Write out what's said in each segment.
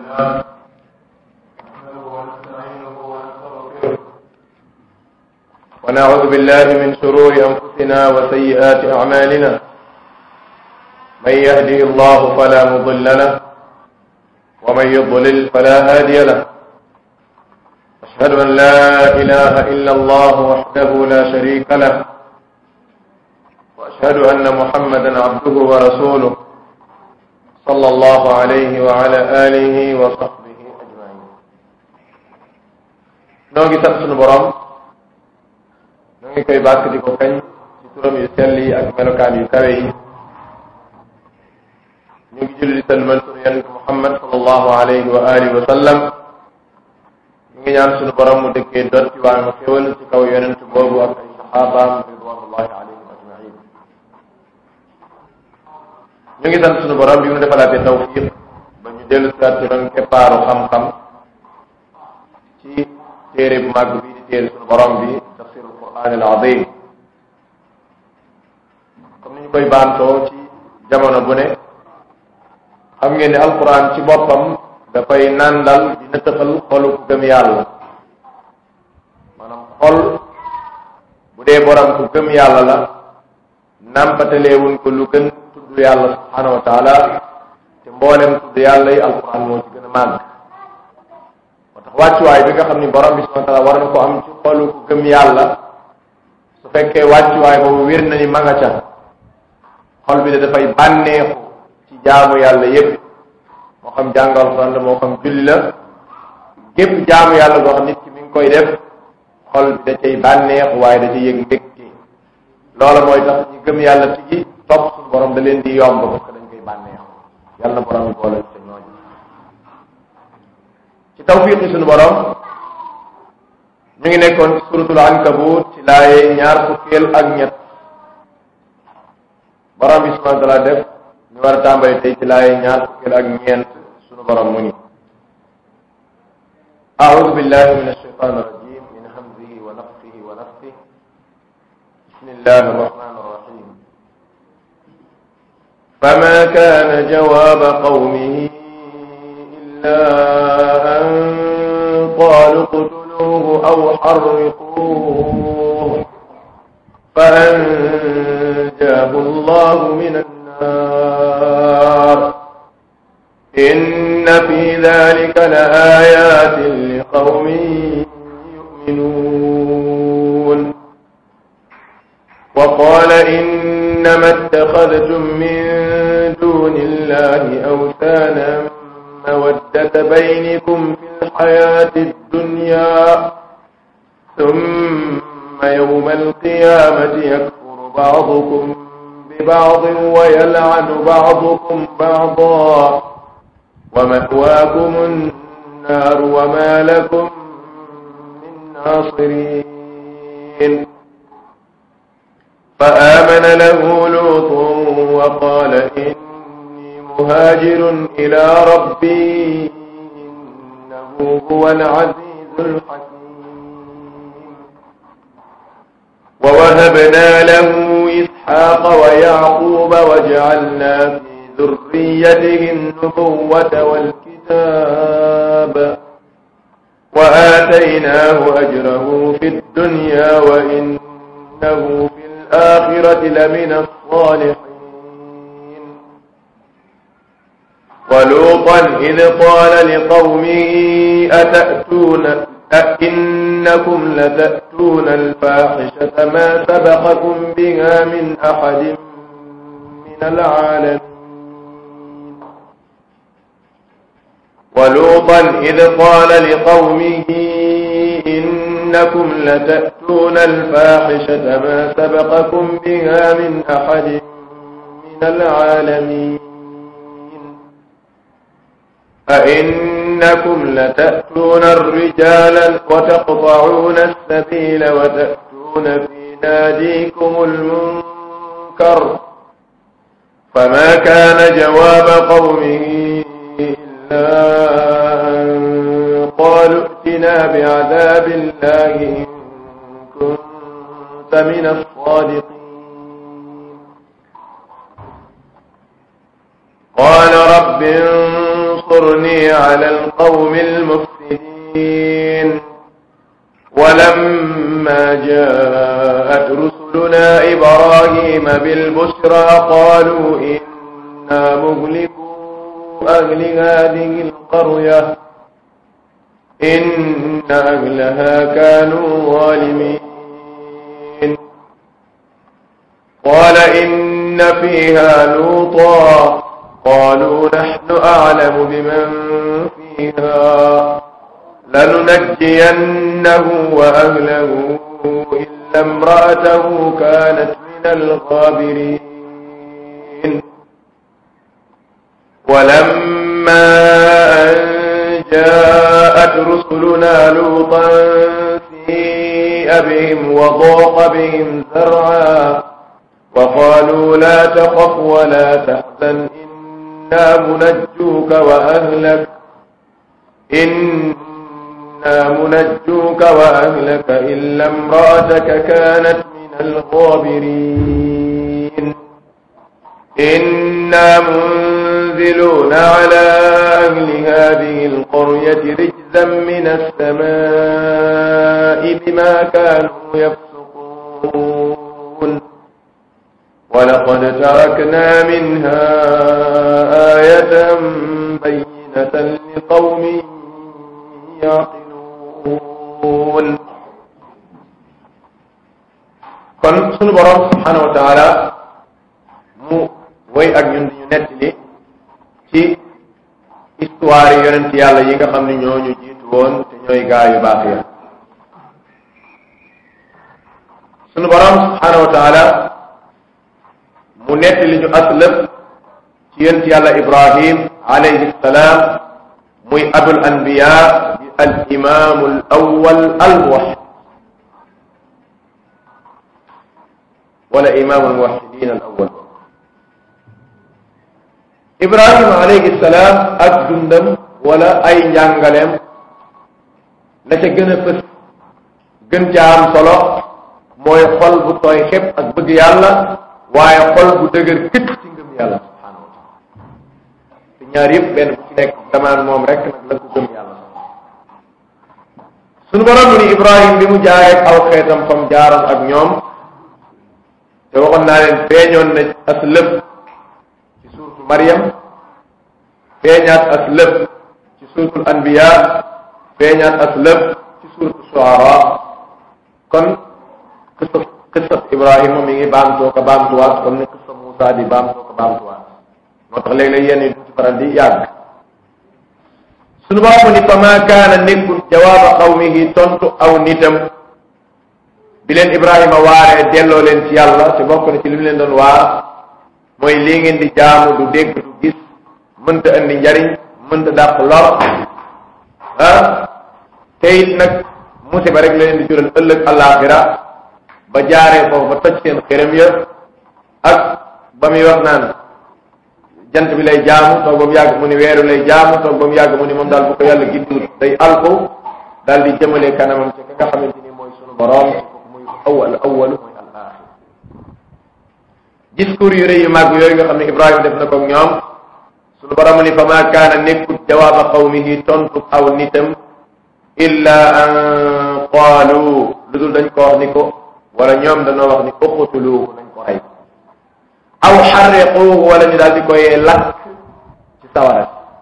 لله نحمده ونستعينه ونستغفره ونعوذ بالله من شرور أنفسنا وسيئات أعمالنا من يهده الله فلا مضل له ومن يضلل فلا هادي له أشهد أن لا إله إلا الله وحده لا شريك له وأشهد أن محمدا عبده ورسوله صلى الله عليه وعلى آله وصحبه أجمعين noo ngi sant sunu borom noo ngi koy bàkk di ko kañ ci turam yu sell yi ak melokaan yu kawe yi ñu ngi julli di salmal sunu yonent Muhammad sallallahu alayhi wa alihi wa sallam ñu ngi ñaan sunu borom mu dëkkee dot ci waa ma xéwal ci kaw yonent boobu ak ay saxaabaam ridwanullahi alayhim ajmain ñu ngi sant sunu borom bi mu defalaatee tawfiq ba ñu dellu siwaat ci doon keppaaru xam-xam ci téere bu màgg bi di téere sunu borom bi tafsirul quran al azim comme ni ñu koy baantoo ci jamono bu ne xam ngeen ne alquran ci boppam dafay nàndal dina tëxal xolu ku gëm yàlla maanaam xol bu dee borom ku gëm yàlla la nàmpataleewuñ ko lu gën tudd yàlla subhanahu wa taala te mboolem tudd yàlla yi alquran moo ci gën a màgg moo tax wàccuwaay bi nga xam ni borom bi subhanahu wa taala war na ko am ci xolu ku gëm yàlla su fekkee wàccuwaay boobu wér na ni ma nga ca xol bi de dafay bànneexu ci jaamu yàlla yépp moo xam jàng alquran la moo xam julli la gépp jaamu yàlla goo xam nit ki mi ngi koy def xol bi da cay bànneexu waaye da cay yëg mbégte loola mooy tax ñu gëm yàlla tigi topp suñu borom da leen di yomb parce que dañ koy bànneexu yàlla na borom bi boole ci ñooñu ci tawfiqi suñu borom ñu ngi nekkoon ci suratul ankabut ci laaye ñaar fukkeel ak ñett borom bi subhanahu wa taala def ñu war a tàmbali tey ci laaye ñaar fukkeel ak ñeent suñu borom mu ni أعوذ بالله من الشيطان الرجيم من همزه ونفخه ونفثه بسم الله الرحمن الرحيم فما كان جواب قومه إلا أن قالوا اقتلوه أو حرقوه فأنجاه الله من النار إن في ذلك لآيات لقوم يؤمنون وقال إنما اتخذتم من دون الله أوثانا مودة بينكم في الحياة الدنيا ثم يوم القيامة يكفر بعضكم ببعض ويلعن بعضكم بعضا ومأواكم النار وما لكم من ناصرين فآمن له لوط وقال إني مهاجر إلى ربي إنه هو العزيز الحكيم ووهبنا له إسحاق ويعقوب وجعلنا في ذريته النبوة والكتاب وآتيناه أجره في الدنيا وإنه في الآخرة لمن الصالحين ولوطا إذ قال لقومه أتأتون أئنكم لتأتون الفاحشة ما سبقكم بها من أحد من العالمين ولوطا إذ قال لقومه إنكم لتأتون الفاحشة ما سبقكم بها من أحد من العالمين أئنكم لتأتون الرجال وتقطعون السبيل وتأتون في ناديكم المنكر فما كان جواب قومه إلا أن قالوا ائتنا بعذاب الله إن كنت من الصادقين قال رب انصرني على القوم المفسدين ولما جاءت رسلنا إبراهيم بالبشرى قالوا إنا مهلكو أهل هذه القرية إن أهلها كانوا ظالمين قال إن فيها لوطا قالوا نحن أعلم بمن فيها لننجينه وأهله إلا امرأته كانت من الغابرين ولما أن جاءت رسلنا لوطا سيء بهم وضاق بهم ذرعا وقالوا لا تخف ولا تحزن إنا منجوك وأهلك إنا منجوك وأهلك إلا امرأتك كانت من الغابرين إنا منزلون على أهل هذه القرية رجزا من السماء بما كانوا يفسقون ولقد تركنا منها آية بينة لقوم يعقلون kon sunu borom subhanahu wa taala mu woy ak ñun di ñu nettali ci histoire yi yonent yàlla yi nga xam ne ñoo ñu jiitu woon te ñooy gaa yu baax ya sunu borom subhanahu wa taala mu nettali ñu aslëf ci yonent yàlla ibrahim alayhi salaam muy abul anbiya bi al imaamu al awwal al muwahhid wala imaamu al muwahhidin al awwal ibrahima alayhi salaam ak dundam wala ay njàngaleem la ca gën a fës gën ca am solo mooy xol bu tooy xepp ak bëgg yàlla waaye xol bu dëgër këcc ci ngëm yàlla subhanahu wa taala te ñaar yëpp benn bu ci nekk damaan moom rek nag la ko gëm yàlla sunu borom ni ibrahim bi mu jaaree aw xeetam fam jaaroon ak ñoom te waxoon naa leen feeñoon na as lëf ci suurtu Maryam feeñaat as lëf ci suurtul anbiya feeñaat as lëf ci suurtu Shuara kon qissa qissa Ibrahima mi ngi baamtoo ko baamtuwaat comme ni qissa Moussa di baamtoo ko baamtuwaat moo tax léeg-léeg yenn yi duñ ci faral di yàgg sunu borom ni fa maa kaana nekkul jawaaba qawmihi tontu aw nitam bi leen Ibrahima waaree delloo leen ci yàlla te bokk na ci li mu leen doon waar mooy lii ngeen di jaamu du dégg du gis mënta andi njariñ mënta dàq lor ah te it nag musiba rek la leen di jural ëllëg àllaaxira ba jaaree foofu ba toj seen xërëm ya ak ba muy wax naan jant bi lay jaamu toog ba mu yàgg mu ni weeru lay jaamu toog ba mu yàgg mu ni moom daal bu ko yàlla giddul day alko daal di jëmale kanamam ci ka nga xamante ni mooy sunu borom awal awal mooy al axir discours yu rëy yu màgg yooyu nga xam ne Ibrahima def na ko ñoom sunu borom ni fa maa kaana nekkut jawaaba qawmihi tontu aw nitam illa an qaalu lu dul dañ ko wax ni ko wala ñoom dañoo wax ni uqtuluuhu nañ ko rey aw xarriquuhu wala ñu daal di koy lakk ci sawara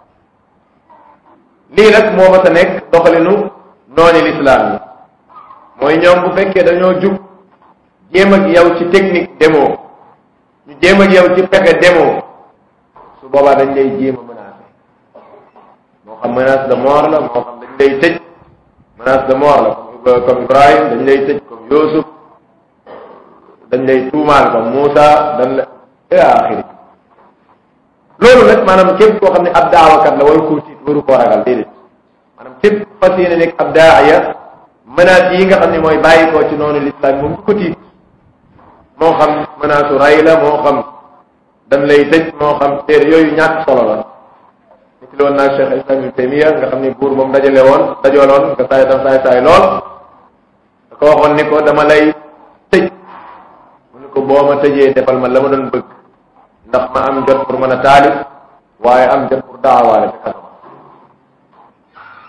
lii nag moo ma sa nekk doxalinu nooni lislaam yi mooy ñoom bu fekkee dañoo jub jéem ak yow ci technique démo ñu jéem ak yow ci pexe démo su boobaa dañ lay jéem a menacé moo xam menace de mort la moo xam dañ lay tëj menace de mort la comme comme Ibrahim dañ lay tëj comme Youssouf dañ lay tuumaal comme Moussa dañ la ila axiri loolu nag maanaam képp koo xam ne ab daawakat la waru koo tiit waru koo ragal déedéet maanaam képp fas yéene nekk ab daaya menaces yi nga xam ne mooy bàyyi ko ci noonu l'islam moom du ko tiit moo xam menace u ray la moo xam dañ lay tëj moo xam téere yooyu ñàkk solo la ñu ci loon naa Cheikh Islam Ibn Taymiya nga xam ne buur moom dajale woon dajaloon nga saay tam saay saay lool da ko waxoon ni ko dama lay tëj mu ni ko boo ma tëjee defal ma la ma doon bëgg ndax ma am jot pour mën a taalif waaye am jot pour daawaale te kasama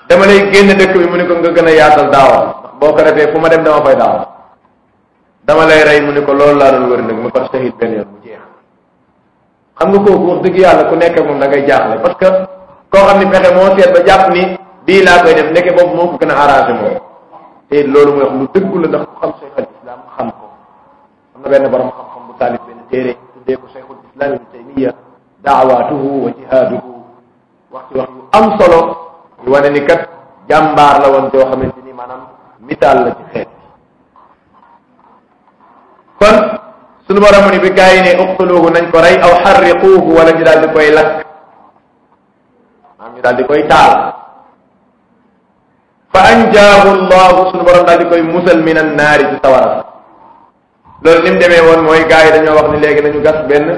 dama lay génn dëkk bi mu ne ko nga gën a yaatal daawa ndax boo ko defee fu ma dem dama fay daawa dama lay rey mu ne ko loolu laa doon wër nag mu far shahid benn yoon mu jeex xam nga kooku wax dëgg yàlla ku nekk moom da ngay jaaxle parce que koo xam ni fexe moo seet ba jàpp ni bii laa koy def ndeke boobu moo ko gën a arrangé moom te loolu mooy wax lu dëggu la ndax ku xam cheikh al islam xam ko am na benn borom xam-xam bu taalif benn téere tuddee ko cheikhul islam ibn taymiya daawaatuhu wa jihaaduhu wax ci wax yu am solo yu wane ni kat jàmbaar la woon joo xamante ni maanaam misaal la ci xeet kon sunu borom ni bi gaa yi ne uqtuluhu nañ ko rey aw xarriquuhu wala ñu daal di koy lakk maanaam ñu daal di koy taal fa anjaahu llahu sunu borom daal di koy musal min an naari ci sawara loolu ni mu demee woon mooy gaa yi dañoo wax ni léegi nañu gas benn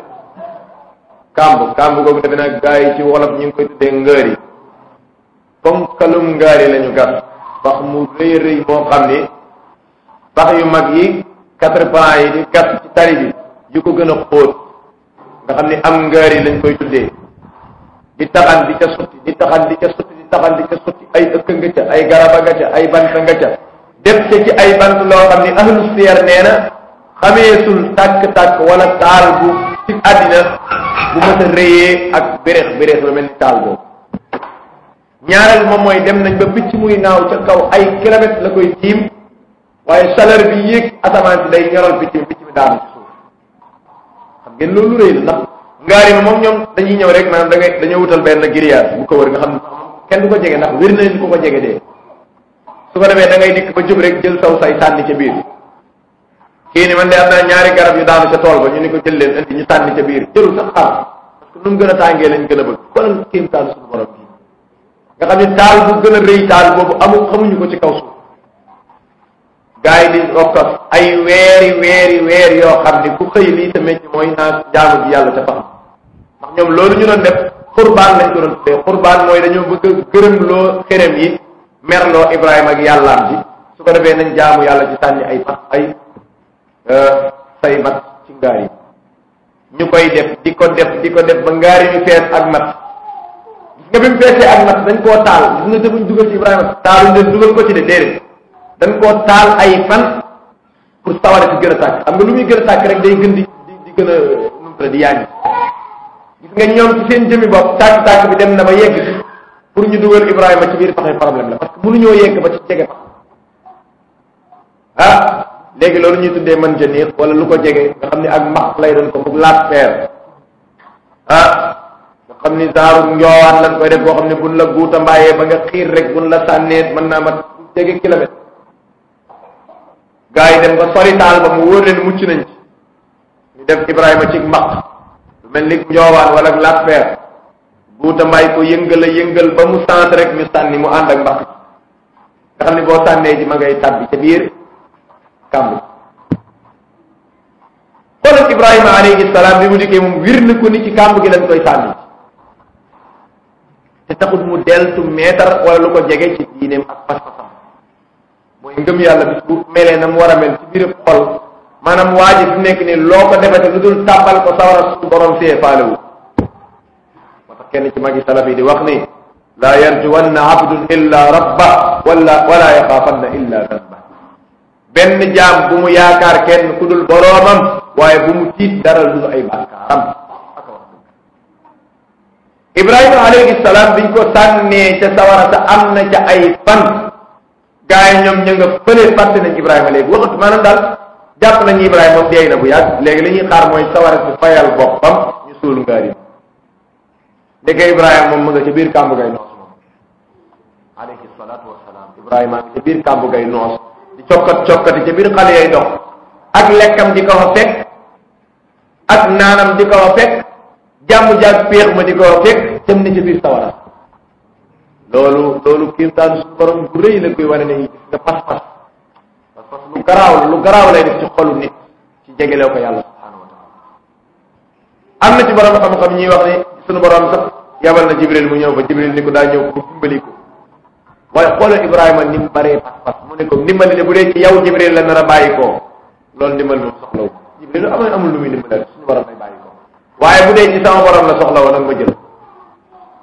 kàmb kàmb googu defe naa gaa yi ci wolof ñu ngi koy tuddee ngëri ponkalum ngaari la ñu gas pax mu rëy rëy moo xam ni pax yu mag yi quatre plan yi di gas ci tali bi yu ko gën a xóot nga xam ni am ngaari lañ koy tuddee di taxan di ca sotti di taxan di ca sotti di taxan di ca sotti ay ëkk nga ca ay garaba nga ca ay bant nga ca def ca ci ay bant loo xam ni ahlu siyar nee na xameesul tàkk-tàkk wala taal bu ci àddina bu mës a rëyee ak béréx béréx la mel ni taal boobu ñaareel moom mooy dem nañ ba picc muy naaw ca kaw ay kilomètres la koy tiim waaye chaleur bi yéeg asamaan si day ñoral picc mi picc mi daanu ci suuf xam ngeen loolu rëy la ndax ngaari ma moom ñoom dañuy ñëw rek maanaam da ngay dañoo wutal benn grillage bu ko wër nga xam ne kenn du ko jege ndax wér na leen ko ko jege dee su ko defee da ngay dikk ba jub rek jël saw say sànni ca biir kii ni man de am naa ñaari garab yu daanu ca tool ba ñu ni ko jël leen indi ñu sànni ca biir jëlul sax xaar parce que nu mu gën a tàngee lañ gën a bëgg xoolal kéem taal suñu borom bi nga xam ne taal bu gën a rëy taal boobu amul xamuñu ko ci kaw suuf gars yi di okkas ay weeri weeri weer yoo xam ni ku xëy lii sa métier mooy naa jaamu ji yàlla ca pax ndax ñoom loolu ñu doon def xurbaan lañ ko doon tuddee xurbaan mooy dañoo bëgg a gërëm loo xerem yi merloo Ibrahima ak yàllaam ji su ko defee nañ jaamu yàlla ci sànni ay pax ay say mat ci ngaar yi ñu koy def di ko def di ko def ba ngaar yi ñu fees ak mat gis nga bi mu feesee ak mat dañ koo taal gis nga te buñ dugal ci Ibrahima taaluñ leen dugal ko ci de déedéet dañ koo taal ay fan pour sawara ci gën a tàkk xam nga lu muy gën a tàkk rek day gën di di di gën a numtala di yaaññi gis nga ñoom ci seen jëmi bopp tàkk-tàkk bi dem na ba yegg ci pour ñu dugal Ibrahima ci biir paxe problème la parce que mënuñoo yegg ba ci jege pax ah léegi loolu ñuy tuddee man janiir wala lu ko jege nga xam ne ak max lay doon ko bug laat feer ah nga xam ni saaru njoowaan lañ koy def boo xam ne buñ la guuta mbaayee ba nga xiir rek buñ la sànnee mën naa mat jege kilomètre gars yi dem ba sori taal ba mu wóor leen mucc nañ ci ñu def Ibrahima ci mbaq lu mel ni njoowaan wala laat feer guuta mbaay ko yëngal a yëngal ba mu sant rek ñu sànni mu ànd ak mbaq nga xam ne boo sànnee ji ma ngay tàbbi ca biir kàmb xoolal Ibrahima alayhi salaam bi mu dikkee moom wir na ko ni ci kàmb gi lañ koy sànni te taxut mu deltu meetar wala lu ko jege ci diineem ak pas-pasam mooy ngëm yàlla bis bu melee na mu war a mel ci biir xol maanaam waa ji fi nekk ni loo ko defete lu dul tàbbal ko sawara su borom see faalewu moo tax kenn ci magi salaf yi di wax ni laa yarjuwanna abdun illa rabba wala wala yaxaafanna illa danba benn jaam bu mu yaakaar kenn ku dul boroomam waaye bu mu tiit dara lu ay bàkkaaram ibrahima alayhi salaam biñ ko sànnee ca sawara sa am na ca ay fan gaa yi ñoom ña nga fële fàtte nañ ibrahima léegi waxatu maanaam daal jàpp nañu ibrahima moom deey na bu yàgg léegi li ñuy xaar mooy sawara si fayal boppam ñu suul ngaar yi ndeke ibrahima moom mu nga ca biir kàmbu gay noos moom alayhi salaatu wasalaam ibrahima nga ca biir kàmbu gay noos di cokkat cokkati ca biir xale yay dox ak lekkam di ko fa fekk ak naanam di ko fa fekk jàmm jaag péex ma di ko fa fekk dem na ca biir sawara loolu loolu kiimtaan suñu borom bu rëy la koy wane ne gis nga pas-pas pas-pas lu garaaw lu garaaw lay def ci xolu nit ci jegeloo ko yàlla subhanahu wa taala am na ci borom xam-xam ñuy wax ne suñu borom sax yabal na jibril mu ñëw fa jibril ni ko daa ñëw pour dimbali ko waaye xoolal ibrahima ni mu baree pas-pas mu ne ko ndimbali de bu dee ci yow jibril la nar a bàyyi koo loolu ndimbal moom soxla wu jibril lu amul amul lu muy dimbalal suñu borom lay bàyyi ko waaye bu dee ci sama borom la soxla woon nag ma jël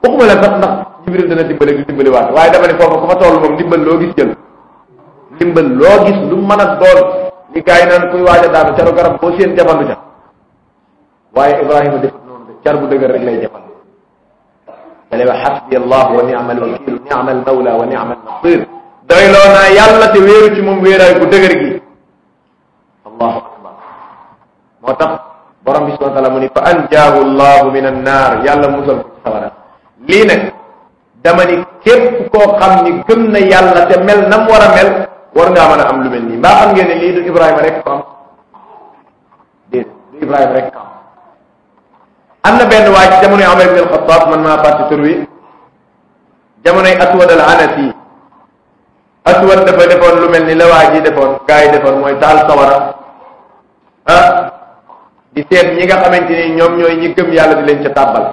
waxuma la sax ndax jibril dana dimbale du dimbali waat waaye dama ne foofu ku fa toll moom ndimbal loo gis jël ndimbal loo gis lu mën a doon li gars yi naan kuy waaj a daanu caru garab boo seen jafandu ca waaye ibrahima defut noonu de car bu dëgër rek lay jafandu da lay wax xasbi allah wa ni'ma alwakilu ni'ma almawla wa ni'ma alnasir doyloo naa yàlla te wéeru ci moom wéeraay bu dëgër gi allahu akbar moo tax borom bi subhanahu wa taala mu ni fa anjaahu allahu min annaar yàlla musal ko ci sawara lii nag dama ni képp koo xam ni gëm na yàlla te mel nam war a mel war ngaa mën a am lu mel nii mbaa xam ngeen ne lii du Ibrahima rek ko am déedéet du Ibrahima rek ko am am na benn waay ci jamonoy Omar ibn al-Khattab man maa fàtte tur wi jamonoy Aswad al-Anasi Aswad dafa defoon lu mel ni la waa ji defoon gaa yi defoon mooy taal sawara ah di seet ñi nga xamante ni ñoom ñooy ñi gëm yàlla di leen ca tàbbal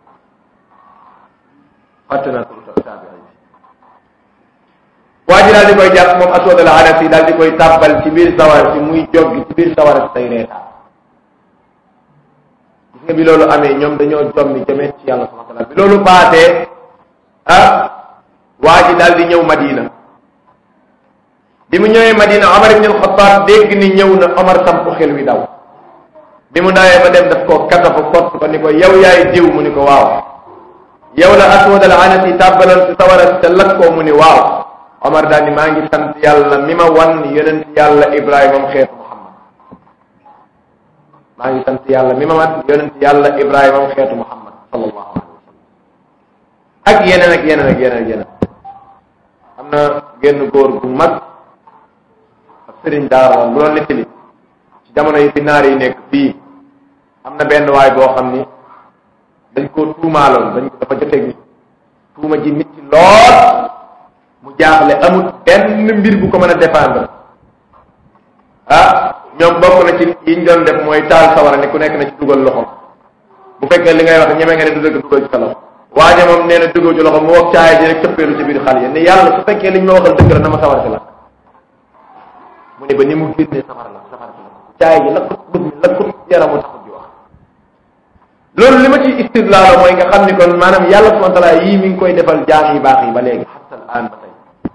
fàtte naa tur taabi'i bi waa ji daal di koy jàpp moom Aswad al-Anasi daal di koy tàbbal ci biir sawara si muy joggi ci biir sawara si tey reetaan gis nga bi loolu amee ñoom dañoo jommi jëmeet ci yàlla subhanahu wa taala bi loolu paasee ah waa ji daal di ñëw Madina bi mu ñëwee Madina Omar ibn al-Khattab dégg ni ñëw na Omar samp xel wi daw bi mu dawee ba dem daf koo katafu kott ko ni ko yow yaay diw mu ni ko waaw yow la Aswad al-Anasi tàbbaloon si sawara si te lakk koo mu ni waaw Omar daal ni maa ngi sant yàlla mi ma wan yonent yàlla Ibrahima am xeetu Muhammad maa ngi sant yàlla mi ma wan yonent yàlla Ibrahima am xeetu Muhammad sallallahu alayhi wa sallam ak yeneen ak yeneen ak yeneen ak yeneen am na génn góor gu mag ak sëriñ daara bu doon nettali ci jamono yi fi naar yi nekk fii am na benn waay boo xam ni dañ koo tuumaaloon dañ ko dafa joteeg nit tuuma ji nit ci lool mu jaaxle amul benn mbir bu ko mën a défendre ah ñoom bokk na ci yi ñu doon def mooy taal sawara ni ku nekk na ci dugal loxom bu fekkee li ngay wax ñeme nga ne du dëgg dugal ci sa loxo waaye moom nee na dugal ci loxo mu wax caaya ji rek cëppeelu ci biir xal yi ne yàlla su fekkee liñ ma waxal dëgg la na ma sawar ci la mu ne ba ni mu génnee safara la safara ci la caaya ji lakkut bët mi lakkut yaramu taxut di wax loolu li ma ci istidlaala mooy nga xam ni kon maanaam yàlla subhanahu wa taala yii mi ngi koy defal jaam yi baax yi ba léegi xatta al aan ba tey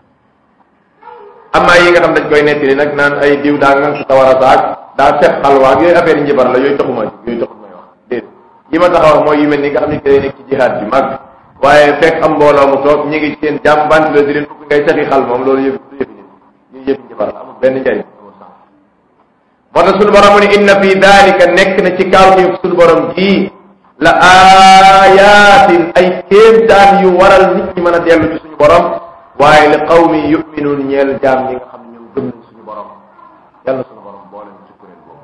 amaa yi nga xam dañ koy nettali nag naan ay diw daa ngan sa sawara saak daa seet xalwaag yooyu affaire njibar la yooyu taxuma yooyu taxul may wax déedéet yi ma tax a wax mooy yu mel ni nga xam ne day nekk ci jihaad bi mag waaye fekk am mbooloo mu toog ñu ngi ci seen jàmm bandi la di leen fukk ngay sexi xal moom loolu yëpp du yëfi nit ñu yëfi njibar la amul benn njariñ amul sens moo tax suñu borom mu ne inna fi dalika nekk na ci kaw ci suñu borom jii la ayatin ay kéemtaan yu waral nit ñi mën a dellu ci suñu borom waaye li qawmi yuminuun ñeel jaam ñi nga xam ne ñoom gëm nañ suñu borom yàlla suñu borom boole ñu ci kuréel boobu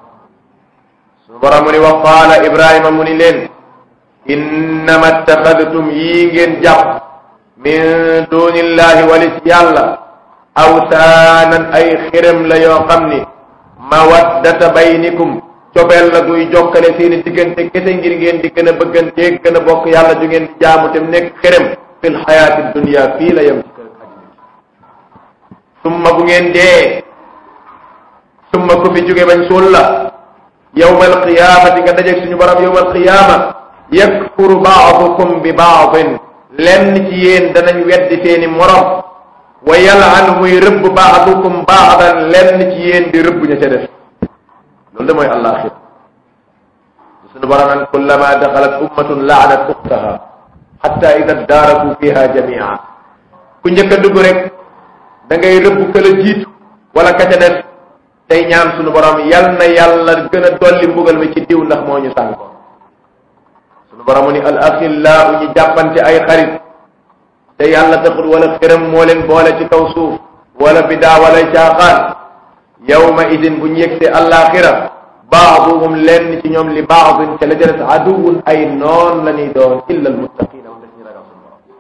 suñu borom mu ni wa qaala ibrahima mu ni leen innama ittaxadtum yii ngeen jàpp min dunillahi walis yàlla awsaanan ay xërëm la yoo xam ni mawaddata baynikum cobeel la guy jokkale seeni diggante kese ngir ngeen di gën a bëgganteeg gën a bokk yàlla ju ngeen di jaamu te nekk xërëm fil xayaati dunia fii la yem ci kër àddina summa bu ngeen dee summa ku fi jóge bañ suul la yawmal qiyaamati nga dajeeg suñu borom yawmal qiyaama yakfuru baadukum bi baadin lenn ci yéen danañ weddi seeni morom wa yal'an muy rëbb baadukum baadan lenn ci yéen di rëbb ña ca def loolu de mooy àllaaxira suñu borom naan kullama daxalat ummatun laanat uxtaha xatta ida daaraku fiha jamia ku njëkk a dugg rek da ngay rëbb ka la jiitu wala ka ca des tey ñaan suñu borom yal na yàlla gën a dolli mbugal mi ci diw ndax moo ñu sànkoon suñu borom mu ni al axillau ñu jàppante ay xarit te yàlla taxut wala xëram moo leen boole ci kaw suuf wala bidaa wala caaxaan yawma idin bu ñu yegsee àllaaxira baaduhum lenn ci ñoom li baadin ca la jëles aduwun ay noon la ñuy doon illa almuttaqina moom dañuy ragal suñu borom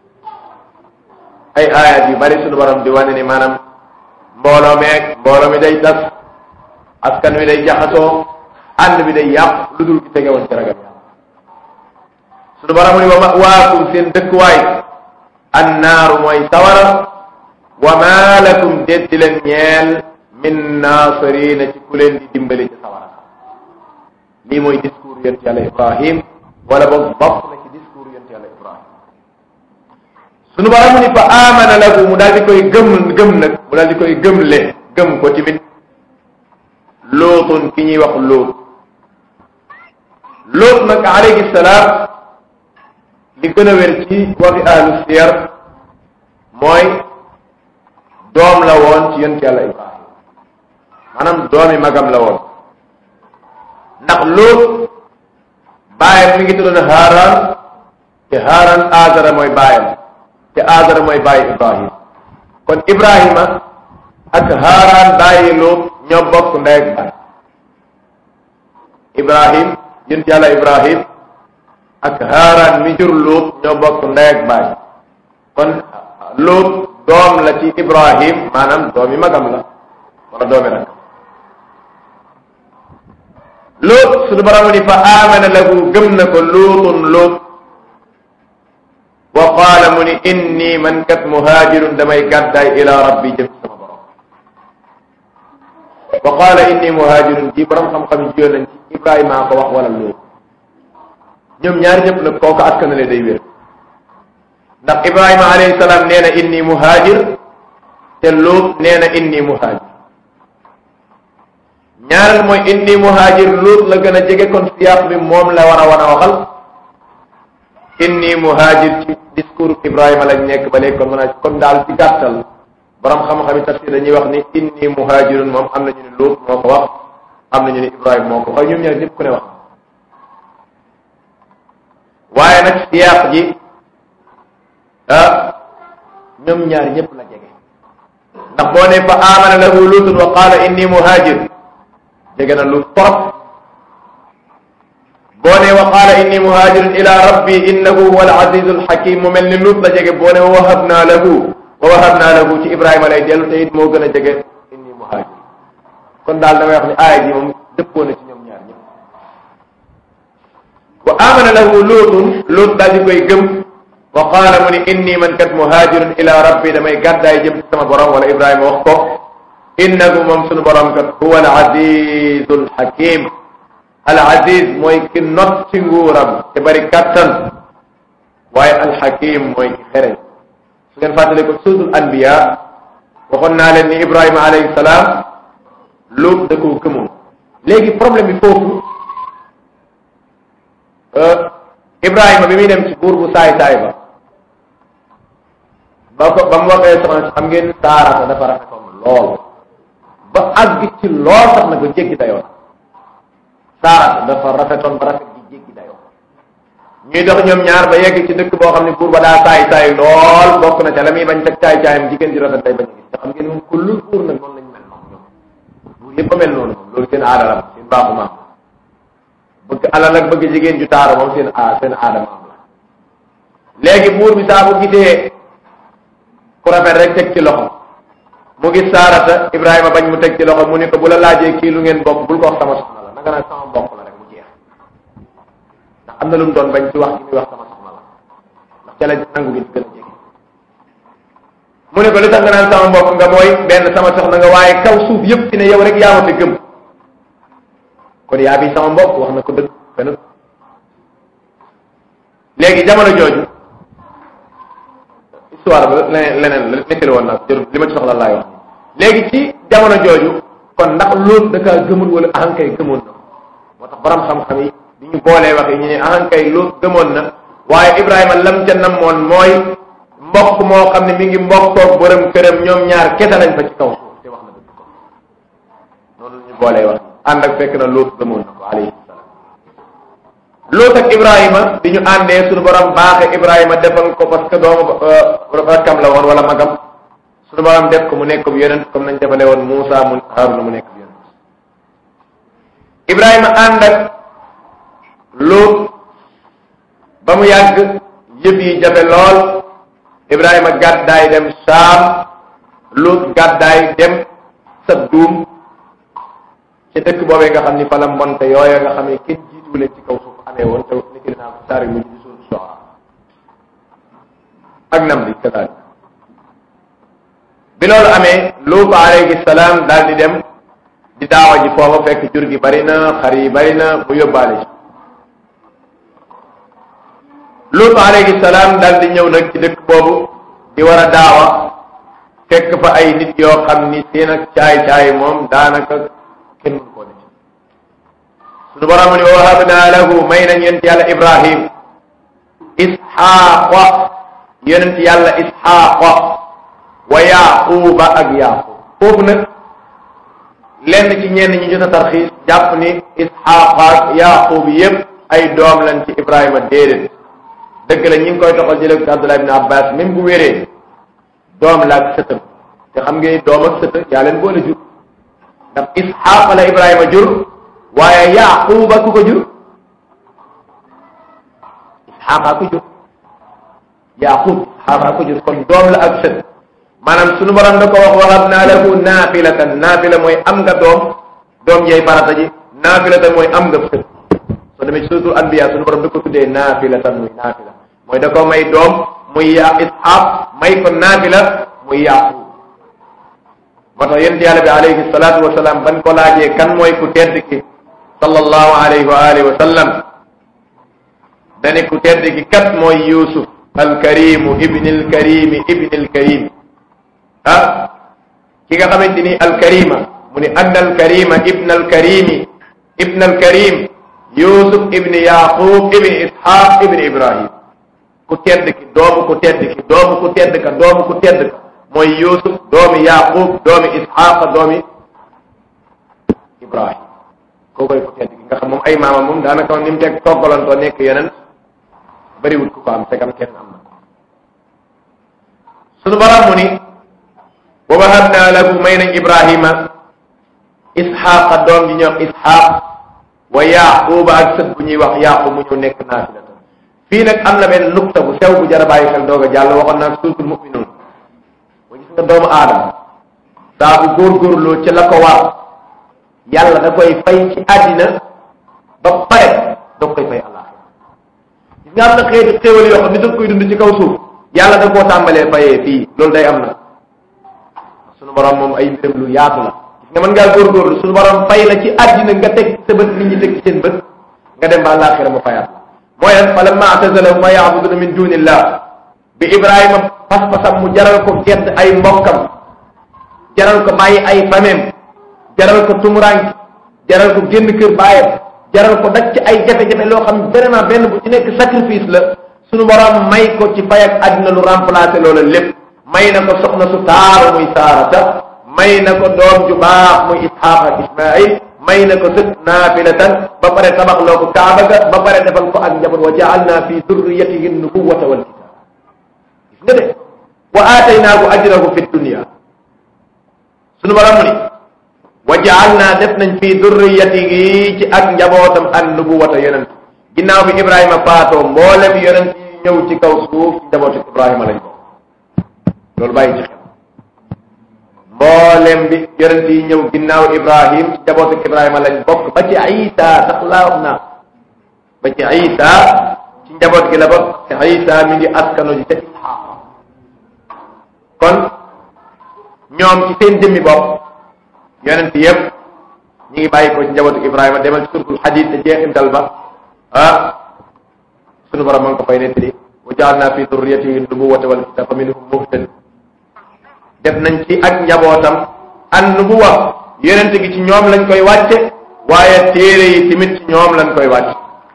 ay ayat yu bari suñu borom di wane ni maanaam mbooloo meeg mbooloo mi day tas askan wi day jaxasoo ànd bi day yàq lu dul ki tegewoon ci ragal yàlla suñu borom ni wa mawaakum seen dëkkuwaay annaaru mooy sawara wa ma lakum déddi leen ñeel min naasirina ci ku leen di dimbali ci sawara lii mooy discours yonent yàlla ibrahim wala boog bokk na ci discours yonent yàlla ibrahim sunu borom mu ni fa amana lahu mu daal di koy gëm gëm nag mu daal di koy gëmle gëm ko timit lootun ki ñuy wax loot loot nag alayhi salaam li gën a wér ci waxi ahlu siyar mooy doom la woon ci yonent yàlla ibrahim maanaam doomi magam la woon ndax loot baayam mi ngi tuddoon Haaran te Haaran Aazara mooy baayam te Aazara mooy baayu Ibrahim kon Ibrahima ak Haaran baayi loot ñoo bokk ndey ak baay Ibrahim yonent yàlla Ibrahim ak Haaran mi jur loot ñoo bokk ndey ak baay kon loot doom la ci Ibrahim maanaam doomi magam la wala doomi rak loot suñu borom ni fa amana lahu gëm na ko luutun luut wa qaala mu ni inni man kat muhaajirun damay gàddaay ila rabbi jëm sama borom wa qaala inni muhaajirun ji borom xam-xam yi jiyoon nañ ci Ibrahima ko wax wala luut ñoom ñaari ñëpp nag kooku askanale day wér ndax Ibrahima alayhi salaam nee na inni muhaajir te luut nee na inni muhaajir ñaareel mooy inni muhaajir luut la gën a jege kon siyaaq bi moom la war a wan a waxal inni muhaajir ci discours Ibrahima lañ nekk ba léegi kon mën a kon daal ci gàttal borom xam-xami tafsir dañuy wax ni inni muhaajirun moom am na ñu ne luut moo ko wax am na ñu ne Ibrahima moo ko wax ñoom ñaar ñëpp ku ne wax waaye nag siyaaq ji ah ñoom ñaar ñëpp la jege ndax boo ne fa amana lahu luutun wa qaala inni muhaajir jege na lu torop boo ne wa qaala inni muhaajirun ila rabbi innahu huwa al-azizu al-hakim mu mel ni lut la jege boo ne wa wahabna lahu wa wahabna lahu ci ibrahima lay dellu te it moo gën a jege inni muhaajir kon daal damay wax ni aaya ji moom dëppoo na ci ñoom ñaar ñëpp wa amana lahu luutun luut daal di koy gëm wa qaala mu ni inni man kat muhaajirun ila rabbi damay gàddaay jëm ci sama borom wala ibrahima wax ko innahu moom sunu borom kat huwa al azizu al hakim al aziz mooy ki not ci nguuram te bari kattan waaye al hakim mooy ki xereñ su ngeen fàttale ko suutul anbiya waxoon naa leen ni ibrahima alayhi salaam luut da koo gëmoon léegi problème bi foofu ibrahima bi muy dem ci buur bu saay saay ba ba ko ba mu waxee soxna xam ngeen saarata dafa rafetoon lool ba àgg ci lool sax na ko jéggi dayoo saarata dafa rafetoon ba rafet gi jéggi dayoo ñuy dox ñoom ñaar ba yegg ci dëkk boo xam ne buur ba daa saay saay lool bokk na ca la muy bañ ca caay caayam jigéen ji rafet day bañ a gis te xam ngeen moom kullul buur nag noonu lañ mel noonu ñoom buur yëpp a mel noonu moom loolu seen aada la seen baaxu maam bëgg alal ak bëgg jigéen ju taaru moom seen a seen aada maam la léegi buur bi saa bu gisee ku rafet rek teg ci loxo mu gis saarata Ibrahima bañ mu teg ci loxo mu ne ko bu la laajee kii lu ngeen bokk bul ko wax sama soxna la nanga naan sama mbokk la rek mu jeex ndax am na lu mu doon bañ ci wax gi muy wax sama soxna la ndax ca la nangu gi gën a jege mu ne ko li tax nga naan sama mbokk nga mooy benn sama soxna nga waaye kaw suuf yëpp ci ne yow rek yaa ma fi gëm kon yaa bi sama mbokk wax na ko dëgg fenn léegi jamono jooju histoire ba leneen leneen nekkale woon naa ko jërë li ma ci soxla laay wax léegi ci jamono jooju kon ndax loolu da kaa gëmul wala ahankay gëmoon na moo tax borom xam-xam yi bi ñu boolee wax yi ñu ne ahankay loolu gëmoon na waaye Ibrahima lam ca namoon mooy mbokk moo xam ne mi ngi mbokkoog borom këram ñoom ñaar kese lañ fa ci kaw suuf te wax na dëgg ko noonu la ñu boolee wax ànd ak fekk na loolu gëmoon na ko alayhi salaam Loot ak Ibrahima bi ñu àndee suñu borom baaxe Ibrahima defal ko parce que doomu rakkam la woon wala magam suñu borom def ko mu nekk bu yonent comme nañ defale woon Muusa mu Haaruna mu nekk bu yonent Ibrahima ànd ak Loot ba mu yàgg yëf yi jafe lool Ibrahima gàddaay dem Saam Loot gàddaay dem Sadduum ci dëkk boobee nga xam ni fa la mbonte yooya nga xam ne kenn jiitu leen ci kaw suuf amee woon te ni ki naa ko saari mujj di suul soxla ak nam bi kadaalik bi loolu amee Luut alayhi salaam daal di dem di daawa ji foofa fekk jur gi bari na xar yi bari na mu yóbbaale ci Luut alayhi salaam daal di ñëw nag ci dëkk boobu di war a daawa fekk fa ay nit yoo xam ni seen ak caay-caay moom daanaka kenn mënu koo nit suñu borom ni wa wahabna lahu may nañ yonent yàlla ibrahim isxaaqa yonent yàlla isxaaqa wa yaquba ak yaqub foofu nag lenn ci ñenn ñi jot a tarxiis jàpp ni isxaaqa ak yaqub yépp ay doom lañ ci ibrahima déedéet dëgg la ñi ngi koy toxal jële ko abdullah ibn abbas même bu wéree doom la ak sëtam te xam ngeen doom ak sët yaa leen boole jur ndax isxaaqa la ibrahima jur waaye yaquba ku ko jur isxaaqa ko jur yaqub isxaaqa ko jur kon doom la ak sët maanaam sunu borom da ko wax waxam naa lahu naafilatan naafila mooy am nga doom doom yey farata ji naafilatan mooy am nga sët soo demee ci suratul anbiya sunu borom da ko tuddee naafilatan muy naafila mooy da ko may doom muy ya isxaaq may ko naafila muy yaqub moo tax yonent yàlla bi alayhi salaatu wa salaam ban ko laajee kan mooy ku tedd ki sallallahu alayhi wa alihi wa sallam dani ku tedd ki kat mooy yusuf alkarimu ibni alkarimi ibni alkarim ah ki nga xamante ni alkarima mu ni anna alkarima ibn alkarimi ibn alkarim yusuf ibni yaqub ibni ishaq ibni ibrahim ku tedd ki doomu ku tedd ki doomu ku tedd ka doomu ku tedd ka mooy yusuf doomi yaqub doomi ishaq doomi ibrahim koo koy ku tedd ki nga xam moom ay maama moom daanaka ni mu teg toggalantoo nekk yeneen bariwul ku ko am tegam kenn am na ko sunu borom mu ni wa wahabna lahu may nañ ibrahima isxaaqa doom ji ñuy wax isxaaq wa yaquba ak sët bu ñuy wax yaqub mu ñu nekk naafila fii nag am na benn nukta bu sew bu jar a bàyyi xel doog a jàll waxoon naa suutul muminuun ba gis nga doomu aadama saa bu góorgóorloo ci la ko war yàlla da koy fay ci àddina ba pare doo koy fay àllaaxira gis nga am na xeeti xéewal yoo xam ni daf koy dund ci kaw suuf yàlla da koo tàmbalee fayee fii loolu day am na sunu borom moom ay mbiram lu yaatu la gis nga mën ngaa góorgóorlu sunu borom fay la ci àddina nga teg sa bët nit ñi teg ci seen bët nga dem ba àllaaxira mu fayaat mooy lan fa lamma atazalahum ma yaabuduna min dunillah bi ibrahima pas-pasam mu jaral ko gedd ay mbokkam jaral ko bàyyi ay famem jaral ko tumurank jaral ko génn kër baayam jaral ko daj ci ay jafe-jafe loo xam vraiment benn bu ci nekk sacrifice la sunu borom may ko ci fay ak àddina lu remplacer loola lépp may na ko soxna su taaru muy saarata may na ko doom ju baax muy isxaaq ak ismail may na ko sët naafilatan ba pare tabax loo ko kaaba ga ba pare defal ko ak njaboot wa jaalna fi durriyatihi nubuwata wal kitab gis nga de wa aataynaahu ajrahu fi dunia sunu borom mu ni wa jaalna def nañ fi durriyatihi ci ak njabootam an nubuwata yonent ginnaaw bi ibrahima faatoo mboolem yonent yi ñëw ci kaw suuf ci njabootu ibrahima lañ ko loolu bàyyi ci xel mboolem bi yonent yi ñëw ginnaaw ibrahim ci njabootu ibrahima lañ bokk ba ci isa sax laa wax naa ba ci isa ci njaboot gi la bokk te isa mi ngi askano ji ca isxaaq kon ñoom ci seen jëmmi bopp yonent yëpp ñi ngi bàyyi ko ci njabootu ibrahima demal ci surtul xadid te jeexintal ba ah sunu borom ma ngi ko fay nettali wa jaalna fi durriyatihi nubuwata wal kitab fa minhum muhtad def nañ ci ak njabootam an nubuwa yonent gi ci ñoom lañ koy wàcce waaye téere yi tamit ci ñoom lañ koy wàcc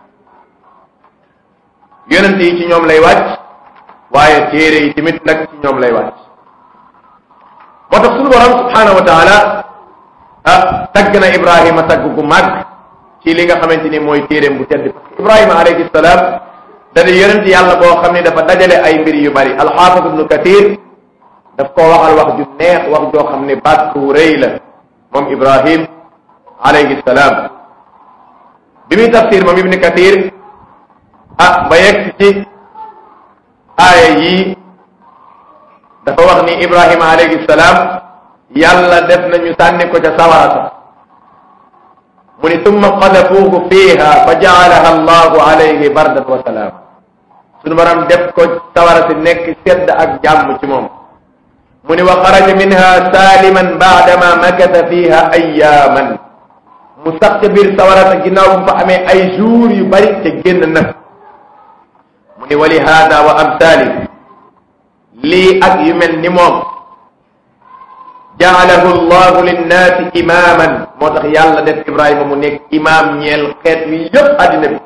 yonent yi ci ñoom lay wàcc waaye téere yi tamit nag ci ñoom lay wàcc moo tax sunu borom subhanahu wa taala ah tagg na ibrahima tagg gu màgg ci li nga xamante ni mooy téereem bu tedd parce que ibrahima alayhi salaam da di yonent yàlla boo xam ne dafa dajale ay mbir yu bari alxaafis ibnu kathir daf koo waxal wax ju neex wax joo xam ne baat ku rëy la moom ibrahim alayhi salaam bi muy tafsir moom ibnu kathir ah ba yegg ci aaya yii dafa wax ni ibrahima alayhi salaam yàlla def nañu sànni ko ca sawarata mu ni tumma qadafuuhu fiiha fa jaalaha allahu alayhi bardan wa salaam sunu baram def ko sawara si nekk sedd ak jàmm ci moom mu ni wa xaraja minha saliman baadama makata fiha ayaaman mu sax ca biir sawarata ginnaaw bu fa amee ay jours yu bari te génn na mu ni wa li hada wa amsali lii ak yu mel ni moom jaalahu llahu linnaasi imaaman moo tax yàlla def ibrahima mu nekk imaam ñeel xeet wi yépp àddina bi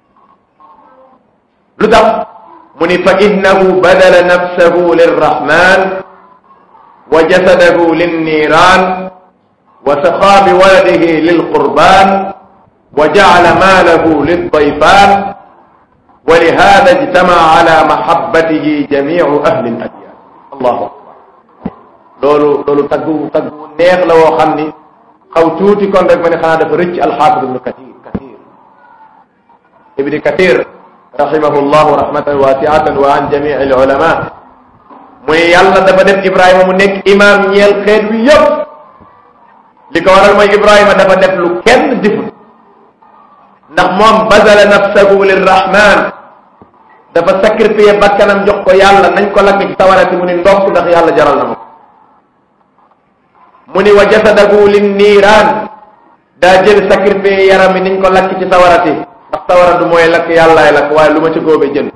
lu tax mu ni fa innahu badala nafsahu lirrahman wa jasadahu linniiraan wa saxaa bi waladihi lilqurbaan wa jacala maalahu lildayfaan wa lihada ijtamaca ala mahabbatihi jamicu ahli ladyan allahu akbar loolu loolu taggu taggu neex la woo xam ni xaw tuuti kon rek ma ne xanaa dafa rëcc alxaafid ibnu kathir kathir ibni kathir rahimahu llahu rahmatan wasiatan wa an jamici alulama muy yàlla dafa def ibrahima mu nekk imaam ñeel xeet wi yëpp li ko waral mooy ibrahima dafa def lu kenn deful ndax moom bazala nafsahu lirrahman dafa sacrifier bakkanam jox ko yàlla nañ ko lakk ci sawarati mu ni ndokk ndax yàlla jaral na ma ko mu ni wa jasadahu linniiraan daa jël sacrifier yaram mi niñ ko lakk ci sawarati ndax sawara du mooy lakk yàllaay lakk waaye lu ma ci góobe jël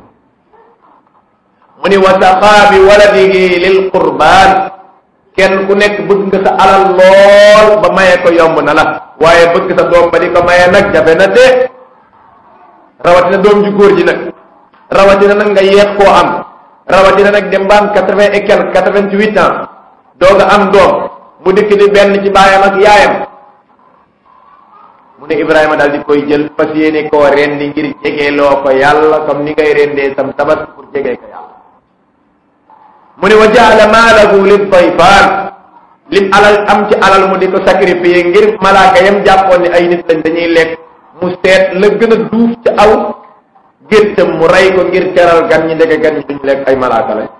mu ni wa saqaa bi waladihi lil qurbaan kenn ku nekk bëgg nga sa alal lool ba maye ko yomb na la waaye bëgg sa doom ba di ko maye nag jafe na de rawatina doom ju góor ji nag rawatina nag nga yeex koo am rawatina nag dem ba am quatre vingt et quelque quatre vingt huit ans doog a am doom mu dikk di benn ci baayam ak yaayam mu ne Ibrahima daal di koy jël fas yéene koo rendi ngir jegeeloo ko yàlla comme ni ngay rendee sam tabaski pour jegee ko yàlla mu ne wa jaala maalahu lil dayfaan lim alal am ci alal mu di ko sacrifier ngir malaaka yam jàppoon ni ay nit lañ dañuy lekk mu seet la gën a duuf ci aw géttam mu rey ko ngir teral gan ñi ndeke gan ñi duñ lekk ay malaaka lañ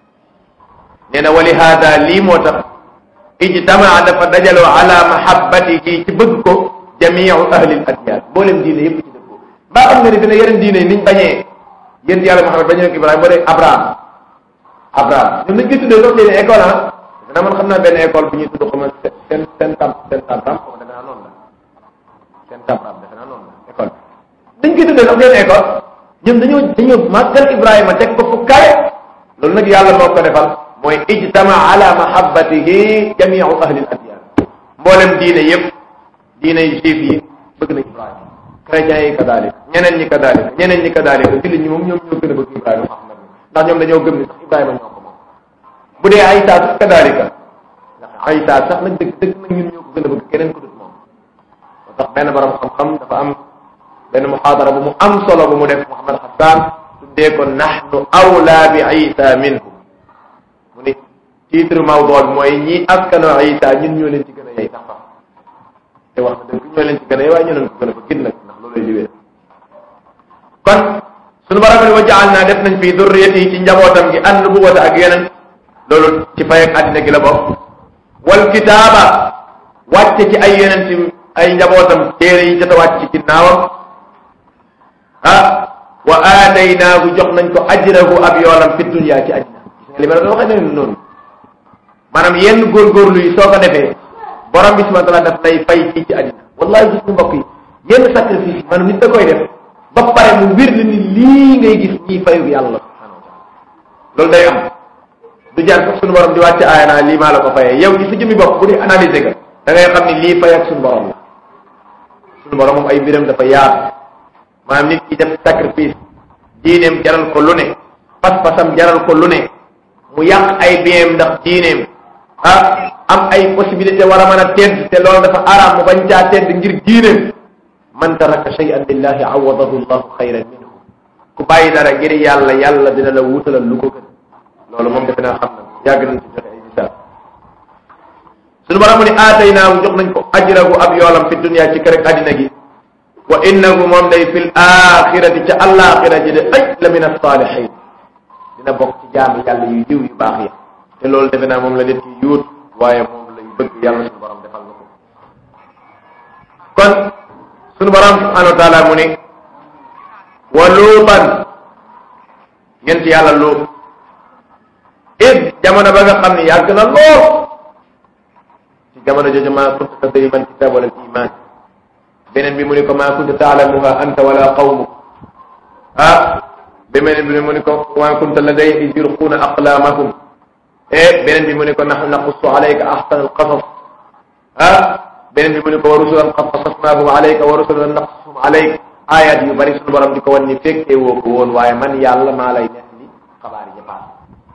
nee na wali haada lii moo tax ijtamaa dafa dajaloo ala mahabbatihi ci bëgg ko jamiu ahlil adiyaan mboolem diine yëpp ci dëggoo mbaa xam nga ni dina yeneen diine yi niñ bañee yéen yàlla Muhammad bañee ko Ibrahima ba dee Abraham Abraham ñoom nañ koy tuddee sax seen école ah dana man xam naa benn école bu ñuy tudd xama seen seen tam seen tabram xama defe naa noonu la seen tabram defe naa noonu la école bi dañ koy tuddee sax seen école ñoom dañoo dañoo màggal Ibrahima teg ko fu kawe loolu nag yàlla moo ko defal mooy ijtama ala mahabbatihi jamiu ahli al adyan mboolem diine yëpp diine juif yi bëgg nañ Ibrahima chrétiens yi kadalik ñeneen ñi kadalik ñeneen ñi kadalik jullit ñi moom ñoom ñoo gën a bëgg Ibrahima Muhammad ndax ñoom dañoo gëm ni sax Ibrahima ñoo ko moom bu dee Aysa sax kadalika ndax Aysa sax nag dëgg dëgg nag ñun ñoo ko gën a bëgg keneen ko dut moom moo tax benn borom xam-xam dafa am benn muxaadara bu mu am solo bu mu def Muhammad Hassan tuddee ko nahnu awla bi Isa minhu mu ni titre mawdu bi mooy ñi askanoo Isa ñun ñoo leen ci gën a yey sax sax te wax na dëgg ñoo leen ci gën a yey waaye ñoo leen ko gën a bëgg nag ndax loolay li wér kon sunu borom ne wa jaal naa def nañ fii durriyati ci njabootam gi an nubuwata ak yeneen loolu ci fay ak àddina gi la bokk wal kitaaba wàcce ci ay yeneen ci ay njabootam téere yi jot a wàcc ci ginnaawam ah wa aataynaahu jox nañ ko ajrahu ab yoolam fi dunya ci àddina gis nga li ma la waxee ne noonu maanaam yenn góorgóorlu yi soo ko defee borom bi subhanahu wa taala daf lay fay fii ci àddina wallahi gis nga mbokk yi yenn sacrifice yi maanaam nit da koy def ba pare mu wir la ni lii ngay gis ñii fayu yàlla subhanahu wa taala loolu day am du jaar sax suñu borom di wàcce aaya naa lii maa la ko fayee yow ci sa jëmmi bopp bu dee analyser nga da ngay xam ni lii fay ak suñu borom la suñu borom moom ay mbiram dafa yaatu maanaam nit ki def sacrifice diineem jaral ko lu ne pas-pasam jaral ko lu ne mu yàq ay biyeem ndax diineem ah am ay possibilité war a mën a tedd te loolu dafa araam mu bañ caa tedd ngir diineem man taraka shay'an lillahi awadahu llahu xayran minhu ku bàyyi dara ngir yàlla yàlla dina la wutalal lu ko gën loolu moom defe naa xam na yàgg nañ ci joxe ay misaal suñu borom mu ne aataynaahu jox nañ ko ajrahu ab yoolam fi dunya ci kër àddina gi wa innahu moom day fil axirati ca alaxira ji de ay la min alsaalihin dina bokk ci jaami yàlla yu jiw yu baax yi te loolu defe naa moom la nit ki yuut waaye moom lay bëgg yàlla suñu borom defal na ko kon suñu borom subhanahu wa taala mu ne wa luutan yent yàlla luut id jamono ba nga xam ne yàgg na lool ci jamono jooju maa kunta tadri man kitab wala iman beneen bi mu ne ko maa kunta taalamuha anta wala qawmuk ah beneen bi mu ne ko wa kunta ladayhim iz yulquuna aqlaamahum e beneen bi mu ne ko nahnu naqussu alayka ahsana alqasas ah beneen bi mu ne ko wa rusulan qad qasasnaahum alayka wa rusulan naqsuhum alayka ayat yu bari suñu borom di ko wan ni fekkee woo ko woon waaye man yàlla maa lay nekk li xabaar yi paas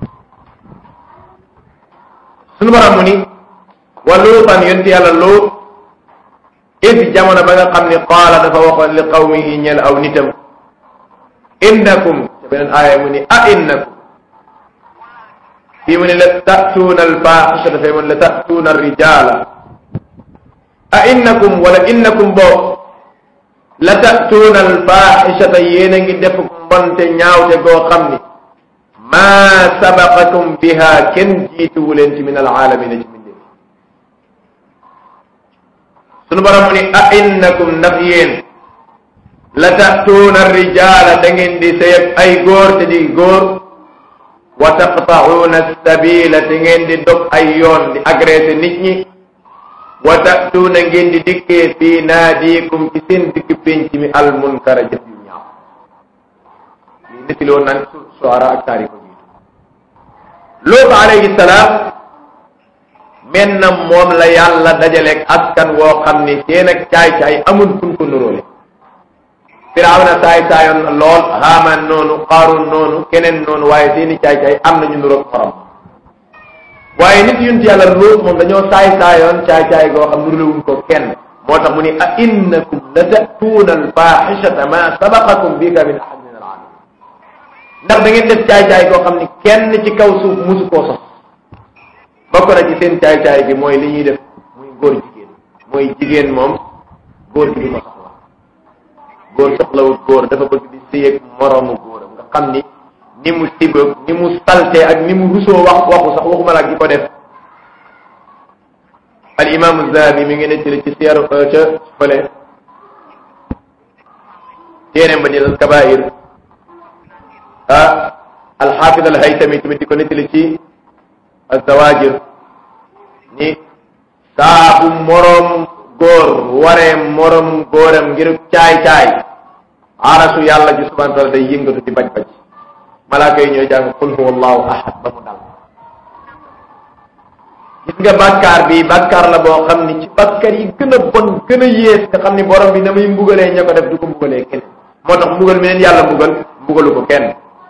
suñu borom mu ni wa luutan yonti yàlla luut id jamono ba nga xam ni qaala dafa waxoon li qawmihi ñeel aw nitam innakum te beneen aaya mu ni a innakum fii mu ne la tatuuna alfaaxisata fee mu ne la tatuuna alrijala a innakum wala innakum boobu la tatuuna alfaaxisata yéen a ngi def mbonte ñaawte goo xam ni maa sabaqakum biha kenn jiituwu leen ci min alaalamina ci mindee sunu borom mu ni a innakum ndax yéen la tatuuna rijaala da ngeen di sëyeg ay góor te di góor wa taqta'uuna sabila te ngeen di dog ay yoon di agressé nit ñi wa tatuuna ngeen di dikkee fii naadiikum ci seen dikk penc mi al munkara jëf yu ñaaw lii nettali woon naan suara ak taarix ko jiitu Luut alayhi salaam men na moom la yàlla dajaleeg askan woo xam ni seen ak caay-caay amul fun ko nuróole firawna saay saayoon lool haaman noonu qaarun noonu keneen noonu waaye seeni caay-caay am nañu nuroog xorom waaye nit yunt yàlla luut moom dañoo saay saayoon caay-caay goo xam nurulewuñ ko kenn moo tax mu ni a innakum la tatuuna alfaxishata ma sabaqakum bika min ahad min alaalamin ndax da ngeen def caay-caay goo xam ni kenn ci kaw suuf musu koo sos bokk na ci seen caay-caay gi mooy li ñuy def muy góor jigéen mooy jigéen moom góor gi di ko soxla góor soxlawut góor dafa bëgg di sëyeeg moroomu góoram nga xam ni ni mu tiboog ni mu salte ak ni mu rusoo wax waxu sax waxuma la di ko def al imam Zahabi mi ngi nettali ci siyaru ca fële téeréem ba di al kabair ah alxaafid al haytami tamit di ko nettali ci azawajir ni saa bu moroom góor waree moroom góoram ngir caay-caay arasu yàlla ji subhanahu wa taala day yëngatu di baj-baj malaaka yi ñooy jàng qul huwa allahu ahad ba mu dal gis nga bàkkaar bi bàkkaar la boo xam ni ci bàkkaar yi gën a bon gën a yées nga xam ni borom bi na muy mbugalee ña ko def du ko mbugalee kenn moo tax mbugal mi leen yàlla mbugal mbugalu ko kenn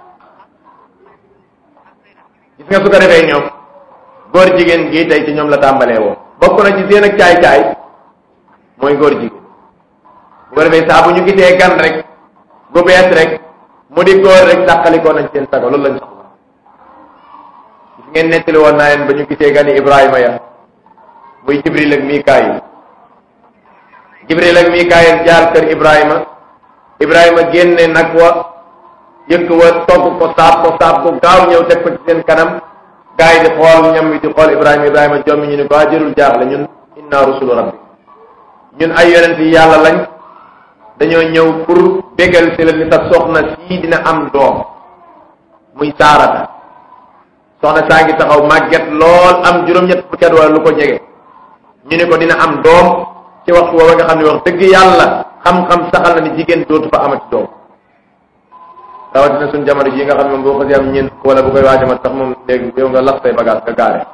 gis nga su ko defee ñoom góor jigéen gii tey ci ñoom la tàmbalee woo bokk na ci seen ak caay-caay mooy góor jigéen bu ko defee saa bu ñu gisee gan rek gu bees rek mu di góor rek dàqalikoo nañ seen sago loolu lañ soxla gis ngeen nettali woon naa leen ba ñu gisee gani Ibrahima ya muy Jibril ak Mikaayil Jibril ak Mikaayil jaar kër Ibrahima Ibrahima génne nag wa yëkk wa togg ko saab ko saab ko gaaw ñëw teg ko ci seen kanam gaa yi di xool ñam wi di xool Ibrahima Ibrahima jommi ñu ne ko jërul jaaxle ñun inna rusulu rabbi ñun ay yonent yi yàlla lañ dañoo ñëw pour bégal si la ni sa soxna sii dina am doom muy saarata soxna saa ngi taxaw màgget lool am juróom-ñett fukki at wala lu ko jege ñu ne ko dina am doom ci waxtu woowa nga xam ne wax dëgg yàlla xam-xam saxal na ni jigéen dootu fa amati doom rawatina suñ jamono ji nga xam ne moom boo ko si am ñeent wala bu koy waajamat sax moom léegi yow nga lax say bagage nga gaare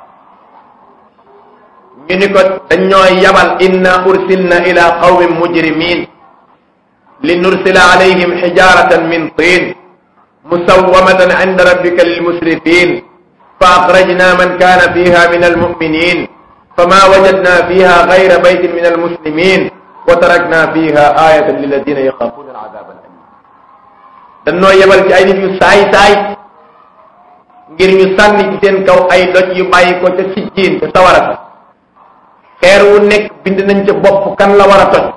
ñu ni ko dañ ñoo yabal inna ursilna ila qawmin mujrimin li nursila alayhim xijaratan min tin musawamatan inda rabbika lilmusrifin fa axrajna man kana fiha min almuminin fama wajadna fiha gayra baytin min almuslimin wa tarakna fiha ayatan liladina yaxafuna alazab alalim dañ noo yebal ci ay nit yu saay-saay ngir ñu sànni ci seen kaw ay doj yu bàyyi ko ca sijjiin ca sawara sa xeer wu nekk bind nañ ca bopp kan la war a toj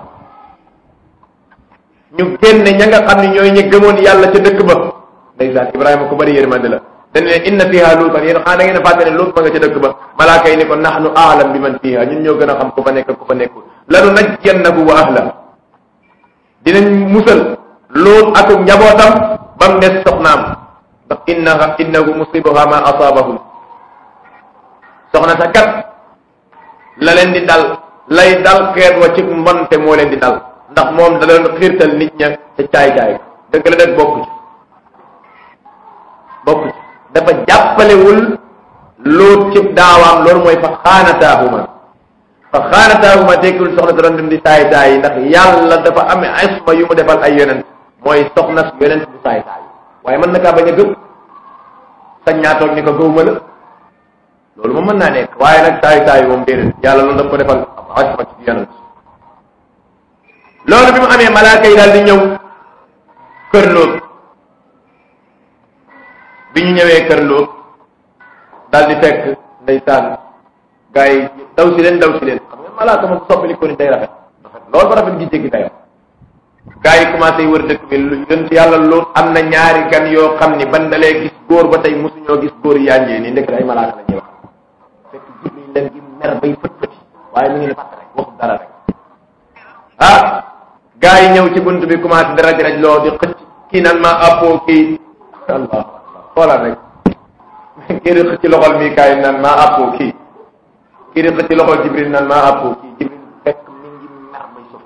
ñu génne ña nga xam ne ñooy ñu gëmoon yàlla ca dëkk ba ndeysaan Ibrahima ku bari yërmande la dañ ne inna fiha luutan yéen xanaa da ngeen a fàtte ne luut ma nga ca dëkk ba malaaka yi ni ko nahnu aalam bi man fiha ñun ñoo gën a xam ku fa nekk ku fa nekkul lanu najjannahu wa ahla dinañ musal luut ak njabootam ba mu des soxnaam ndax innaha innahu musibuha ma asaabahum soxna sa kat la leen di dal lay dal xeet wa ci mbonte moo leen di dal ndax moom da leen xiirtal nit ña ca caay-caay dëgg la dëgg bokku ci bokk ci dafa jàppalewul luut cib daawaam loolu mooy fa xaanataahuma fa xaanataahuma tekkul soxna si doon dem di saay saay yi ndax yàlla dafa amee isma yu mu defal ay yonent mooy soxna si yonent bu saay saay waaye mën na kaa bañ a gëm sañ ñaa toog ni ko gëwuma la loolu moom mën naa nekk waaye nag saay saay moom déedéet yàlla loolu daf ko defal isma ci yonent loolu bi mu amee malaaka yi daal di ñëw kër Lóot bi ñu ñëwee kër Lóot daal di fekk ndeysaan gars yi daw si leen daw si leen xam nga malaaka moom soppali ko ni day rafet rafet loolu ba rafet gi jéggi dayo gars yi commencé wër dëkk bi lu yonent yàlla Lóot am na ñaari gan yoo xam ni ban dalee gis góor ba tey mosuñoo gis góor yanjee nii ndekk ay malaaka la ñuy wax fekk Jibril leen gi mer bay fët fëti waaye mi ngi ne fàtt rek waxul dara rek ah gaa yi ñëw ci bunt bi commencé di raj raj loo di xëcc kii nan ma appoo kii allah xoolal rek kii di xëcc loxol mii kaay nan ma appoo kii kii di xëcc loxol jibril nan ma appoo kii jibril fekk mi ngi mer may sofu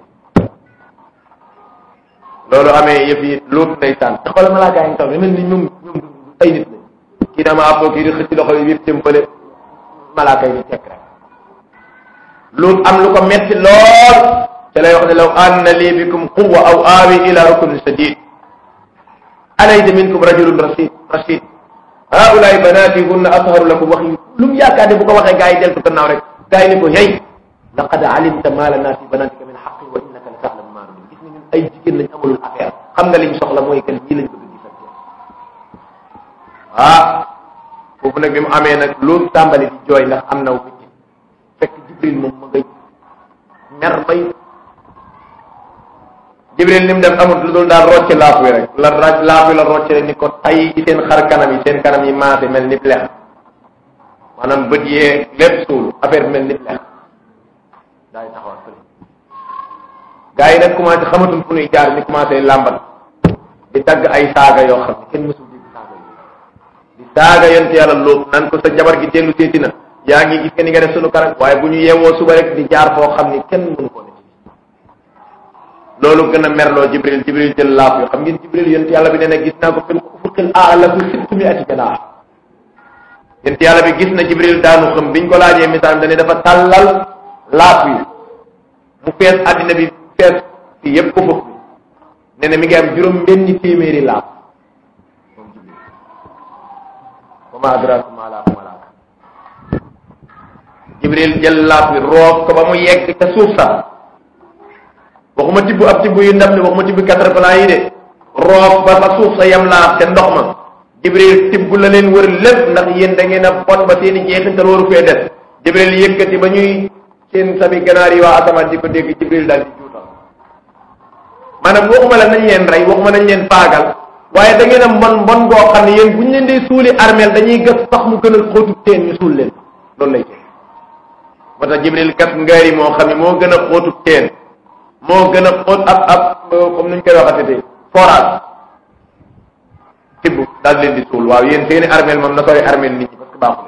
loolu amee yëf yi luut ndeysaan te xoolal malaa gaa yi taw mel ni ñoom ñoom ay nit lañ kii nan ma appoo kii di xëcc loxol yi yëpp jëmpale malaaka yi di tekk rek luut am lu ko metti lool te lay wax ne law anna lii bikum quwa aw aawi ila ruknin sadid alaysa minkum rajulun rasid rashid haulaay banaati hunna atharu lakum wax yi lu mu yaakaar ne bu ko waxee gaa yi deltu gannaaw rek gaa yi ni ko hey laqad alimta ma lana fi banatika min xaqin wa innaka la taalamu ma nurid gis nga ñun ay jigéen lañ amalul affaire xam nga liñ soxla mooy kan ñii lañ bëgg gisante ah foofu nag bi mu amee nag loolu tàmbali di jooy ndax am naw bitti fekk jibril moom ma ngay mer bay jibril ni mu def amut lu dul daal rocce laaf wi rek la raj laaf wi la rocce rek ni ko tay ci seen xar kanam yi seen kanam yi maase mel ni lex maanaam bët yee lépp suul affaire mel ni lex daay taxawal fële gars yi nag commencé xamatul fu ñuy jaar ni commencé làmbat di tagg ay saaga yoo xam ne kenn mësul dégg saaga yi di saaga yonent yàlla lóob nan ko sa jabar gi dellu seeti na yaa ngi gis nga ni nga def sunu karak waaye bu ñu yeewoo suba rek di jaar foo xam ni kenn mënu ko ne loolu gën a merloo jibril jibril jël laaf yoo xam ngeen jibril yonent yàlla bi nee na gis naa ko fil ufuqil aala bi sittu mi ati janaax yonent yàlla bi gis na jibril daanu xam biñ ko laajee misaal dane dafa tàllal laaf yi mu fees àddina bi fees fii yépp ufuq bi nee na mi ngi am juróom benni téeméeri laaf moom jibril wa ma adraka ma laafu malaaka jibril jël laaf bi roof ko ba mu yegg ca suuf sax waxuma tibb ab tibb yu ndam ne waxuma tibb quatre plan yi de roof ba fa suuf sa yam laaf te ndox ma jibril tibb la leen wër lépp ndax yéen da ngeen a bon ba seeni jeexintal waru fee def jibril yëkkati ba ñuy seen sabi ganaar yi waa asamaan di ko dégg jibril daal di juutal maanaam waxuma la nañ leen rey waxuma nañ leen faagal waaye da ngeen a mbon mbon goo xam ne yéen bu ñu leen di suuli armeel dañuy gas sax mu gën a xóotu teen ñu suul leen loolu lay teg moo tax jibril gas ngaari moo xam ne moo gën a xóotu teen moo gën a xóot ab ab comme nuñ koy waxatee forage tibb daal leen di suul waaw yéen seeni armeel moom na sori armeel nit ñi parce que baaxu leen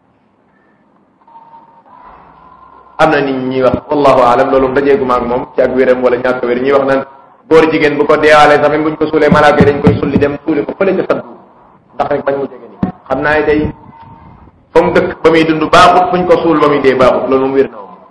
am na nit ñuy wax wallahu alam loolu dajeegu maag moom ci ak wéram wala ñàkk wér ñuy wax naan góor jigéen bu ko deewaale sax même buñ ko suulee malaaka yi dañ koy sulli dem suuli ko fële ca saddu ndax rek bañ mu jege nii xam naa ne day fa mu dëkk ba muy dund baaxut fuñ ko suul ba muy dee baaxut loolu moom wér na moom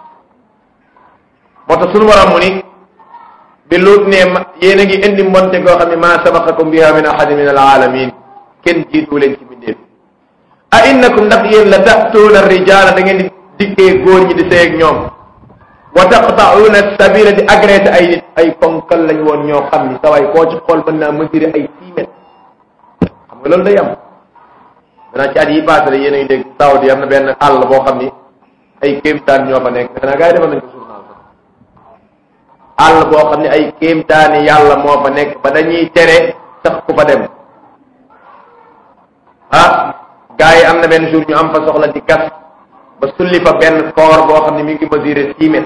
moo tax suñu waram mu ni bi luut ne yéen a ngi indi mbonte goo xam ne maa sabaqakum biha min ahadin min alaalamin kenn jiitu leen ci bindéef a innakum ndax yéen la ta'tuuna rijaala da ngeen di dikkee góor ñi di sëy ak ñoom wa taqta'uuna sabila di agressé ay nit ay ponkal lañ woon ñoo xam ni sawaay koo ci xool mën naa mesurer ay six mètres xam nga loolu day am danaa ci at yi passé la yéen a ngi dégg Saudi am na benn àll boo xam ni ay kéemtaan ñoo fa nekk defe naa gars yi defal nañ ko journal sax àll boo xam ne ay kéemtaani yàlla moo fa nekk ba dañuy tere sax ku fa dem ah gars yi am na benn jour ñu am fa soxla di gas ba sulli fa benn koor boo xam ne mi ngi mesurer six mètres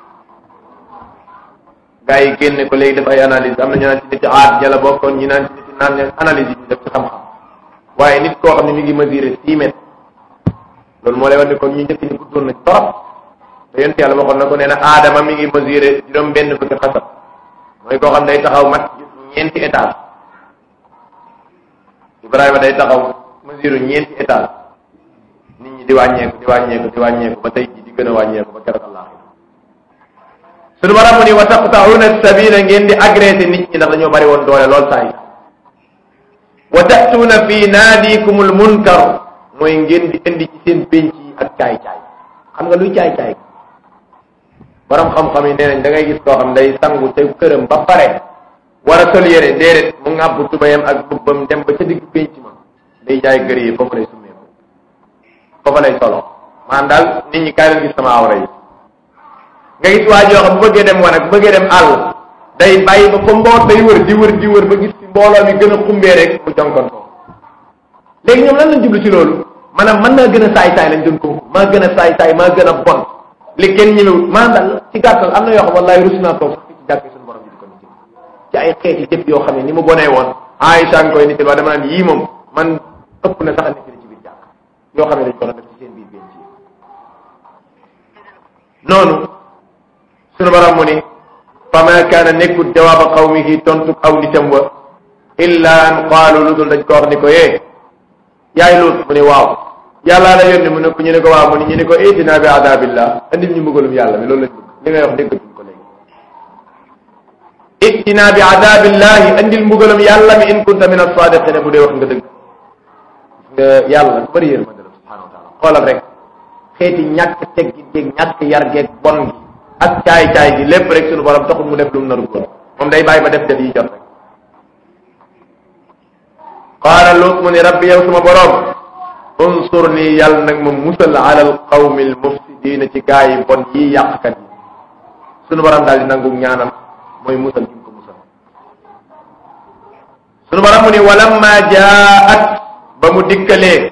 gars yi génne ko léegi def ay analyse am na ñu naan ci nit aat jala bokkoon ñi naan ci nit naan analyse yi ñu def ci xam-xam waaye nit koo xam ne mi ngi mesurer six mètres loolu moo lay wax ni kon ñu njëkk ñu guddoon nañ torop te yonent yàlla waxoon na ko nee na aadama mi ngi mesurer juróom benn fukki xasab mooy koo xam ne day taxaw mat ñeenti étage Ibrahima day taxaw mesure ñeenti étage nit ñi di wàññeeku di wàññeeku di wàññeeku ba tey jii di gën a wàññeeku ba keroog Allah suñu borom mu ni wa taqta'una sabila ngeen di agressé nit ñi ndax dañoo bari woon doole lool saa yi wa ta'tuuna fi naadikumul munkar mooy ngeen di indi ci seen pénc yi ak caay-caay xam nga luy caay-caay borom xam-xam yi nee nañ da ngay gis koo xam day sangu te këram ba pare war a sol yére déedéet mu ngàbb tubayam ak bubbam dem ba ca digg pénc ma day jaay gër yi foofu lay summeeku foofu lay solo maanaam daal nit ñi kaay leen gis sama awra yi nga gis waa joo xam bu bëggee dem wan ak bu bëggee dem àll day bàyyi ba fa mboot day wër di wër di wër ba gis ci mbooloo mi gën a xumbee rek mu jonkon ko léegi ñoom lan lañ jublu ci loolu maanaam mën naa gën a saay-saay lañ doon ko maa gën a saay-saay maa gën a bon li kenn ñëwewut maanaam daal ci gàttal am na yoo xam wallaay rus naa toog sax ci jàkk suñu borom bi di ko nit ci ay xeeti jëf yoo xam ne ni mu bonee woon Aïcha nga koy nit waa dama naan yii moom man ëpp na sax a nit ci biir jàkk yoo xam ne dañ ko doon def ci seen biir biir ci noonu suñu borom mu ni fa ma kaana nekkut jawaaba qawmihi tontu aw nitam wa illa an qaalu lu dul dañ ko wax ni ko yee yaay luut mu ni waaw yàllaa la yónni mu ne ko ñu ne ko waaw mu ni ñu ne ko itina bi adabillah andil ñu mbugalum yàlla mi loolu lañ bëgg li ngay wax déggatuñ ko léegi itina bi adabillahi andil mbugalum yàlla mi in kunta min as-sadiqina bu dee wax nga dëgg nga yàlla ku bëri yërmande la subhanahu wa taala xoolal rek xeeti ñàkk teggi géeg ñàkk yar geeg bon gi ak caay-caay gi lépp rek suñu borom taxul mu def lu mu naru góor moom day bàyyi ba def def yi jot rek qaala luut mu ni rabbi yow suma borom unsur nii yàlla nag ma musal ala al qawmi al mufsidina ci gaa yi bon yi yàqkat yi suñu borom daal di nangu ñaanam mooy musal gi mu ko musal suñu borom mu ni walamma jaat ba mu dikkalee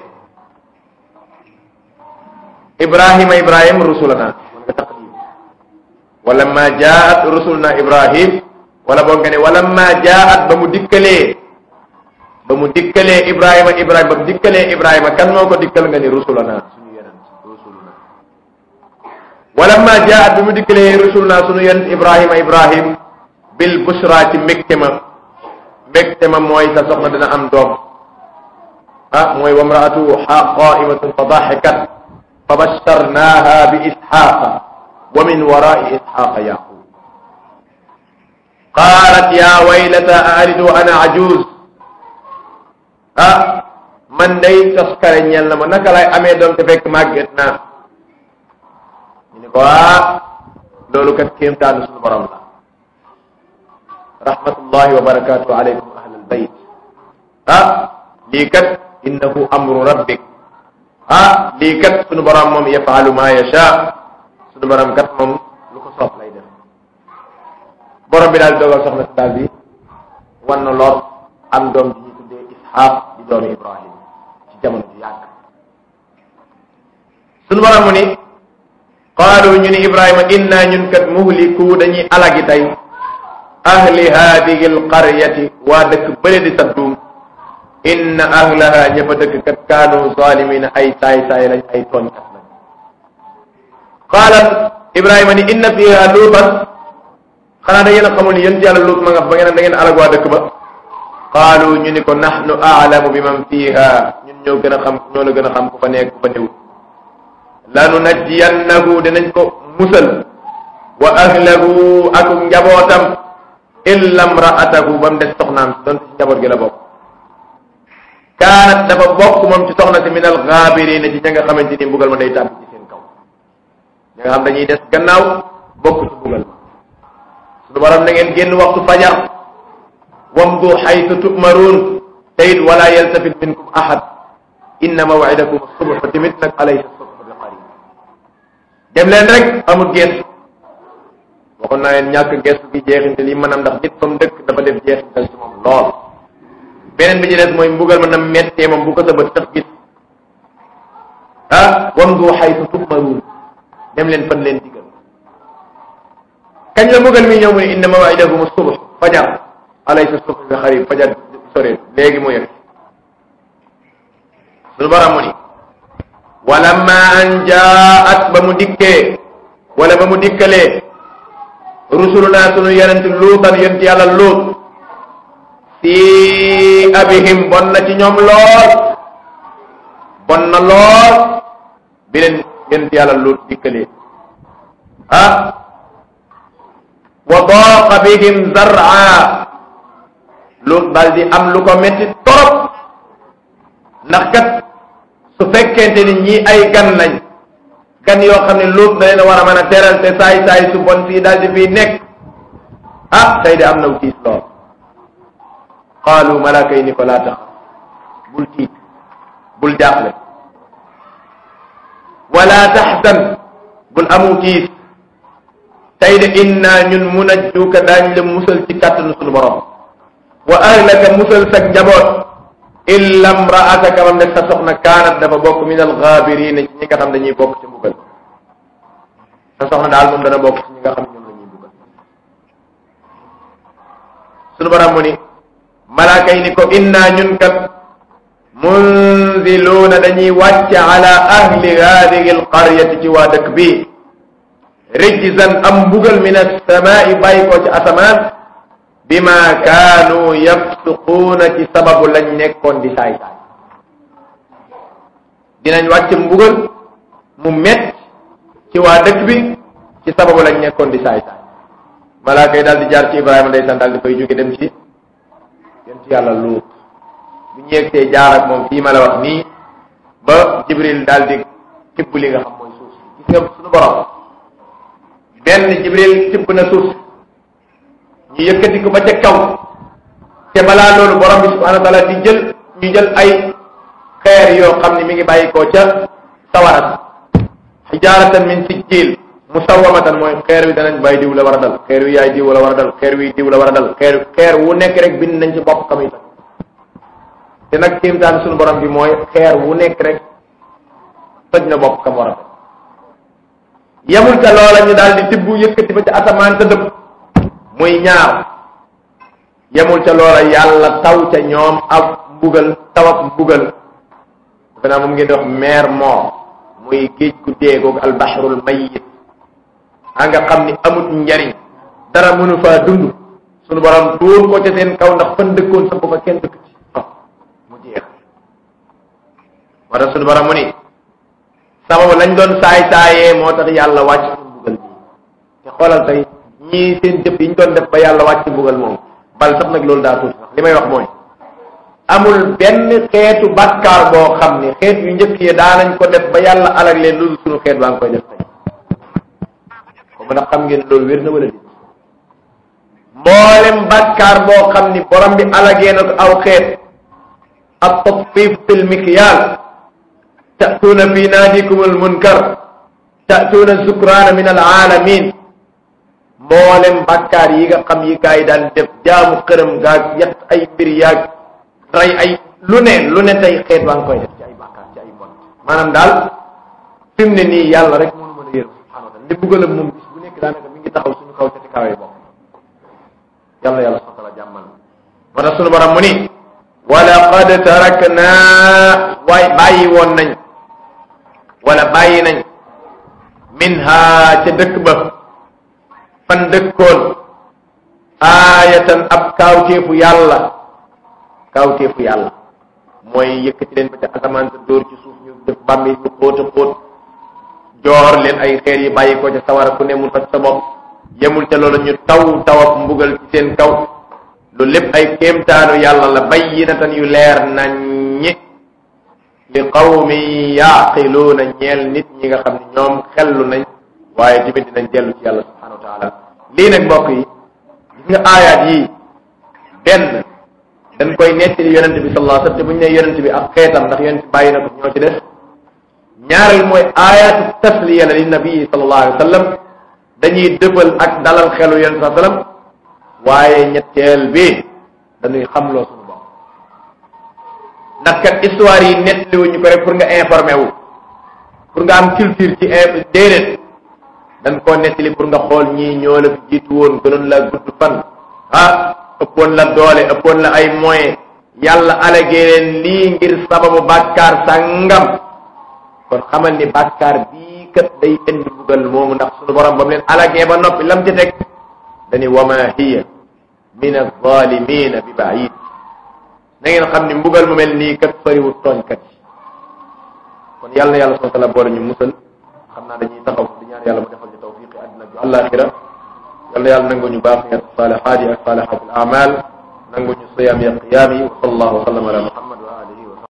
ibrahima ibrahim rusulana nga taqdim walamma jaat rusulna ibrahim wala boog nga ne walamma jaat ba mu dikkalee ba mu dikkalee ibrahima ibrahima ba mu dikkalee ibrahima kan moo ko dikkal nga ni rusulana suñu yonent rusuluna walamma jaat bi mu dikkalee rusuluna suñu yonent ibrahima ibrahim bil bushra ci mbégte ma mbégte ma mooy sa soxna dina am doom ah mooy wamraatu qaimatun fa daxikat fa basharnaha bi isxaqa wa min warai isxaqa yaqub qalat ya waylata aalidu ana ajuz ah man day toskare ñeel na ma naka lay amee doom te fekk màgget naa ñu ne ko ah loolu kat kéemtaanu suñu borom la rahmatullahi wa barakatuhu alaykum ahlal bayt ah lii kat innahu amru rabbik ah lii kat suñu borom moom yafalu ma yasha suñu borom kat moom lu ko soob lay def borom bi daal dogal soxna si daal bi wan na lool am doom ji ñuy tuddee Isxaaq di doomi Ibrahim ci jamono ju yàgg suñu borom mu ni qaalu ñu ni Ibrahima inna ñun kat muhliku dañuy alagi tey ahli hadihi alqaryati waa dëkk bële di saddum inna ahlaha ña fa dëkk kat kaanu zalimina ay saay saay lañ ay tooñkat lañ qaalat Ibrahima ni inna fiha luutan xanaa da ngeen a xamul ni yéen yàlla luut ma nga ba ngeen da ngeen alag waa dëkk ba qaalu ñu ni ko nahnu aalamu bi man fiha ñun ñoo gën a xam ñoo la gën a xam ku fa nekk ku fa newut lanu najjiyannahu dinañ ko musal wa ahlahu ak njabootam illa mraatahu ba mu des soxnaam doon ci njaboot gi la bokk kaanat dafa bokk moom ci soxna si min alxaabirina ci ña nga xamante ni mbugal ma day tàbbi ci seen kaw ña nga xam dañuy des gannaaw bokk ci mbugal ma suñu borom na ngeen génn waxtu fajar wamdu xaytu tu'maruun te it wala yaltafit minkum ahad inna mawidakum subh fa tamit nag alaysa subh bi qarib dem leen rek amul gestu waxoon naa leen ñàkk gestu gi jeexintal yi maanaam ndax nit fa mu dëkk dafa def jeexintal ci moom lool beneen bi ci des mooy mbugal ma na mettee moom bu ko sa bët tax gis ah wamdu xaytu tu'maruun dem leen fan leen digal kañ la mbugal mi ñëw mu ne inna mawidakum subh fajar alaysa subh bi qarib fajar sore léegi mu yegg suñu borom mu ni walamma an jaat ba mu dikkee wala ba mu dikkalee rusuluna sunu yonent luutan yonent yàlla luut si abihim bon na ci ñoom lool bon na lool bi leen yonent yàlla luut dikkalee ah wa daqa bihim zar'a luut daal di am lu ko metti torop ndax kat su fekkente ni ñii ay gan lañ gan yoo xam ne luut da leen war a mën a teral te saay saay su bon fii daal di fii nekk ah tey de am na tiis lool qaalu malaaka yi ni ko laa tax bul tiit bul jaaxle wala taxzan bul amu tiis tey de inna ñun munajjuka daañ la musal ci kàttanu sunu borom wa ahlaka musal sa njaboot illa mraataka mam ne sa soxna kaanat dafa bokk min alxaabirina ci ñi nga xam dañuy bokk ci mbugal sa soxna daal moom dana bokk ci ñi nga xam ñoom la ñuy mbugal sunu borom mu ni malaaka yi ni ko inna ñun kat munziluuna dañuy wàcce ala ahli hadihi alqaryati ci waa dëkk bi rijzan am mbugal min alsamaai bàyyi ko ci asamaan bima kaanu yafsuquuna ci sababu lañ nekkoon di saay saay dinañ wàcc mbugal mu met ci waa dëkk bi ci sababu lañ nekkoon di saay saay malaaka yi daal di jaar ci Ibrahima ndeysaan daal di koy jóge dem ci dem ci yàlla luut bu ñu yegsee jaar ak moom fii ma la wax nii ba Jibril daal di tibb li nga xam mooy suuf si gis nga suñu borom benn Jibril tibb na suuf si ñu yëkkati ko ba ca kaw te balaa loolu borom bi subhanahu wa taala di jël ñu jël ay xeer yoo xam ne mi ngi bàyyi koo ca sawara xijaaratan min sijjiil musawwamatan mooy xeer wi danañ bàyyi diw la war a dal xeer wi yaay diw la war a dal xeer wi diw la war a dal xeer xeer wu nekk rek bind nañ ci bopp kam itam te nag kéemtaan suñu borom bi mooy xeer wu nekk rek toj na bopp kam war a dal yemul ca loola ñu daal di tibb yëkkati ba ca asamaan sa dëpp muy ñaar yemul ca loola yàlla taw ca ñoom ak mbugal taw ak mbugal defe naa moom ngeen di wax mer mort muy géej gu deegoog albahrul mayit a nga xam ni amut njariñ dara mënu faa dund sunu borom dóor ko ca seen kaw ndax fan dëkkoon sa fa kenn dëkk ci mu jeex moo tax sunu borom mu ni sababu lañ doon saay saayee moo tax yàlla wàcc ci mbugal bi te xoolal tey ñii seen jëf yi ñu doon def ba yàlla wàcc mbugal moom bal sax nag loolu daa tuuti sax li may wax mooy amul benn xeetu bakkaar boo xam ne xeet yu njëkk yi daanañ ko def ba yàlla alag leen loolu suñu xeet baa ngi koy def tey ko mën a xam ngeen loolu wér na wala di mboolem bakkaar boo xam ni borom bi alagee na ko aw xeet ab tatfif fil mikyal ta'tuuna fi naadikum al munkar ta'tuuna zukraana min al alamin mboolem bakkaar yi nga xam yi gaa yi daan def jaamu xërëm gaag yett ay mbir yaag rey ay lu ne lu ne tey xeet waa ngi koy def ci ay bakkaar ci ay mbon maanaam daal fi mu ne nii yàlla rek mënu mën a yërëm subhanahu wa taala li buggalam moom bis bu nekk daanaka mi ngi taxaw suñu kaw cati kawee bopp yàlla yàlla subhanahu wa taala jàmmal moo tax suñu borom mu ni wala qad tarakna waay bàyyi woon nañ wala bàyyi nañ minha ca dëkk ba fan dëkkoon aayatan ab kaawteefu yàlla kaawteefu yàlla mooy yëkkati leen ba ca asamaan sa dóor ci suuf ñu def bàmmi ñu xóot a xóot joor leen ay xeer yi bàyyi ko ca sawara ku ne mu toj sa bopp yemul ca loolu ñu taw tawab mbugal ci seen kaw lu lépp ay kéemtaanu yàlla la bayyinatan yu leer naññi li qawmi yaaqiluuna ñeel nit ñi nga xam ne ñoom xellu nañ waaye tamit dinañ dellu ci yàlla subhanahu wa taala lii nag mbokk yi gis nga aayaat yii benn dañ koy nettali yonente bi sallallahu alayhi wasallam te bu ñu nee yonente bi ak xeetam ndax yonente bàyyi na ko ñoo ci des ñaareel mooy aayaatu tasliya la li nabii sallallahu alayhi wasallam dañuy dëbal ak dalal xelu yonente sallallahu alayhi wasallam waaye ñetteel bi dañuy xamloo suñu bopp ndax kat histoire yi nettaliwuñu ko rek pour nga informé wu pour nga am culture ci déedéet dañ koo nettali pour nga xool ñii ñoo la fi jiitu woon gënoon la gudd fan ah ëppoon la doole ëppoon la ay moyens yàlla alagee leen lii ngir sababu bàkkaar sàngam kon xamal ni bàkkaar bii kat day indi bugal moomu ndax sunu borom ba mu leen alagee ba noppi lam ci teg dani wama hiya min alzalimina bi baid na ngeen xam ni mbugal mu mel nii kat fariwut tooñkat yi kon yàlla na yàlla subhanahu wa taala boole ñu musal xam naa dañuy taxaw di ñaan yàlla mu defal ñu tawfiqi àddina bi àllaaxira yàlla yàlla nangu ñu baaxiyat saalihaat yi ak saalihaat al amal nangu ñu siyaam ya qiyaam yi wa sallallahu wa sallam ala muhammad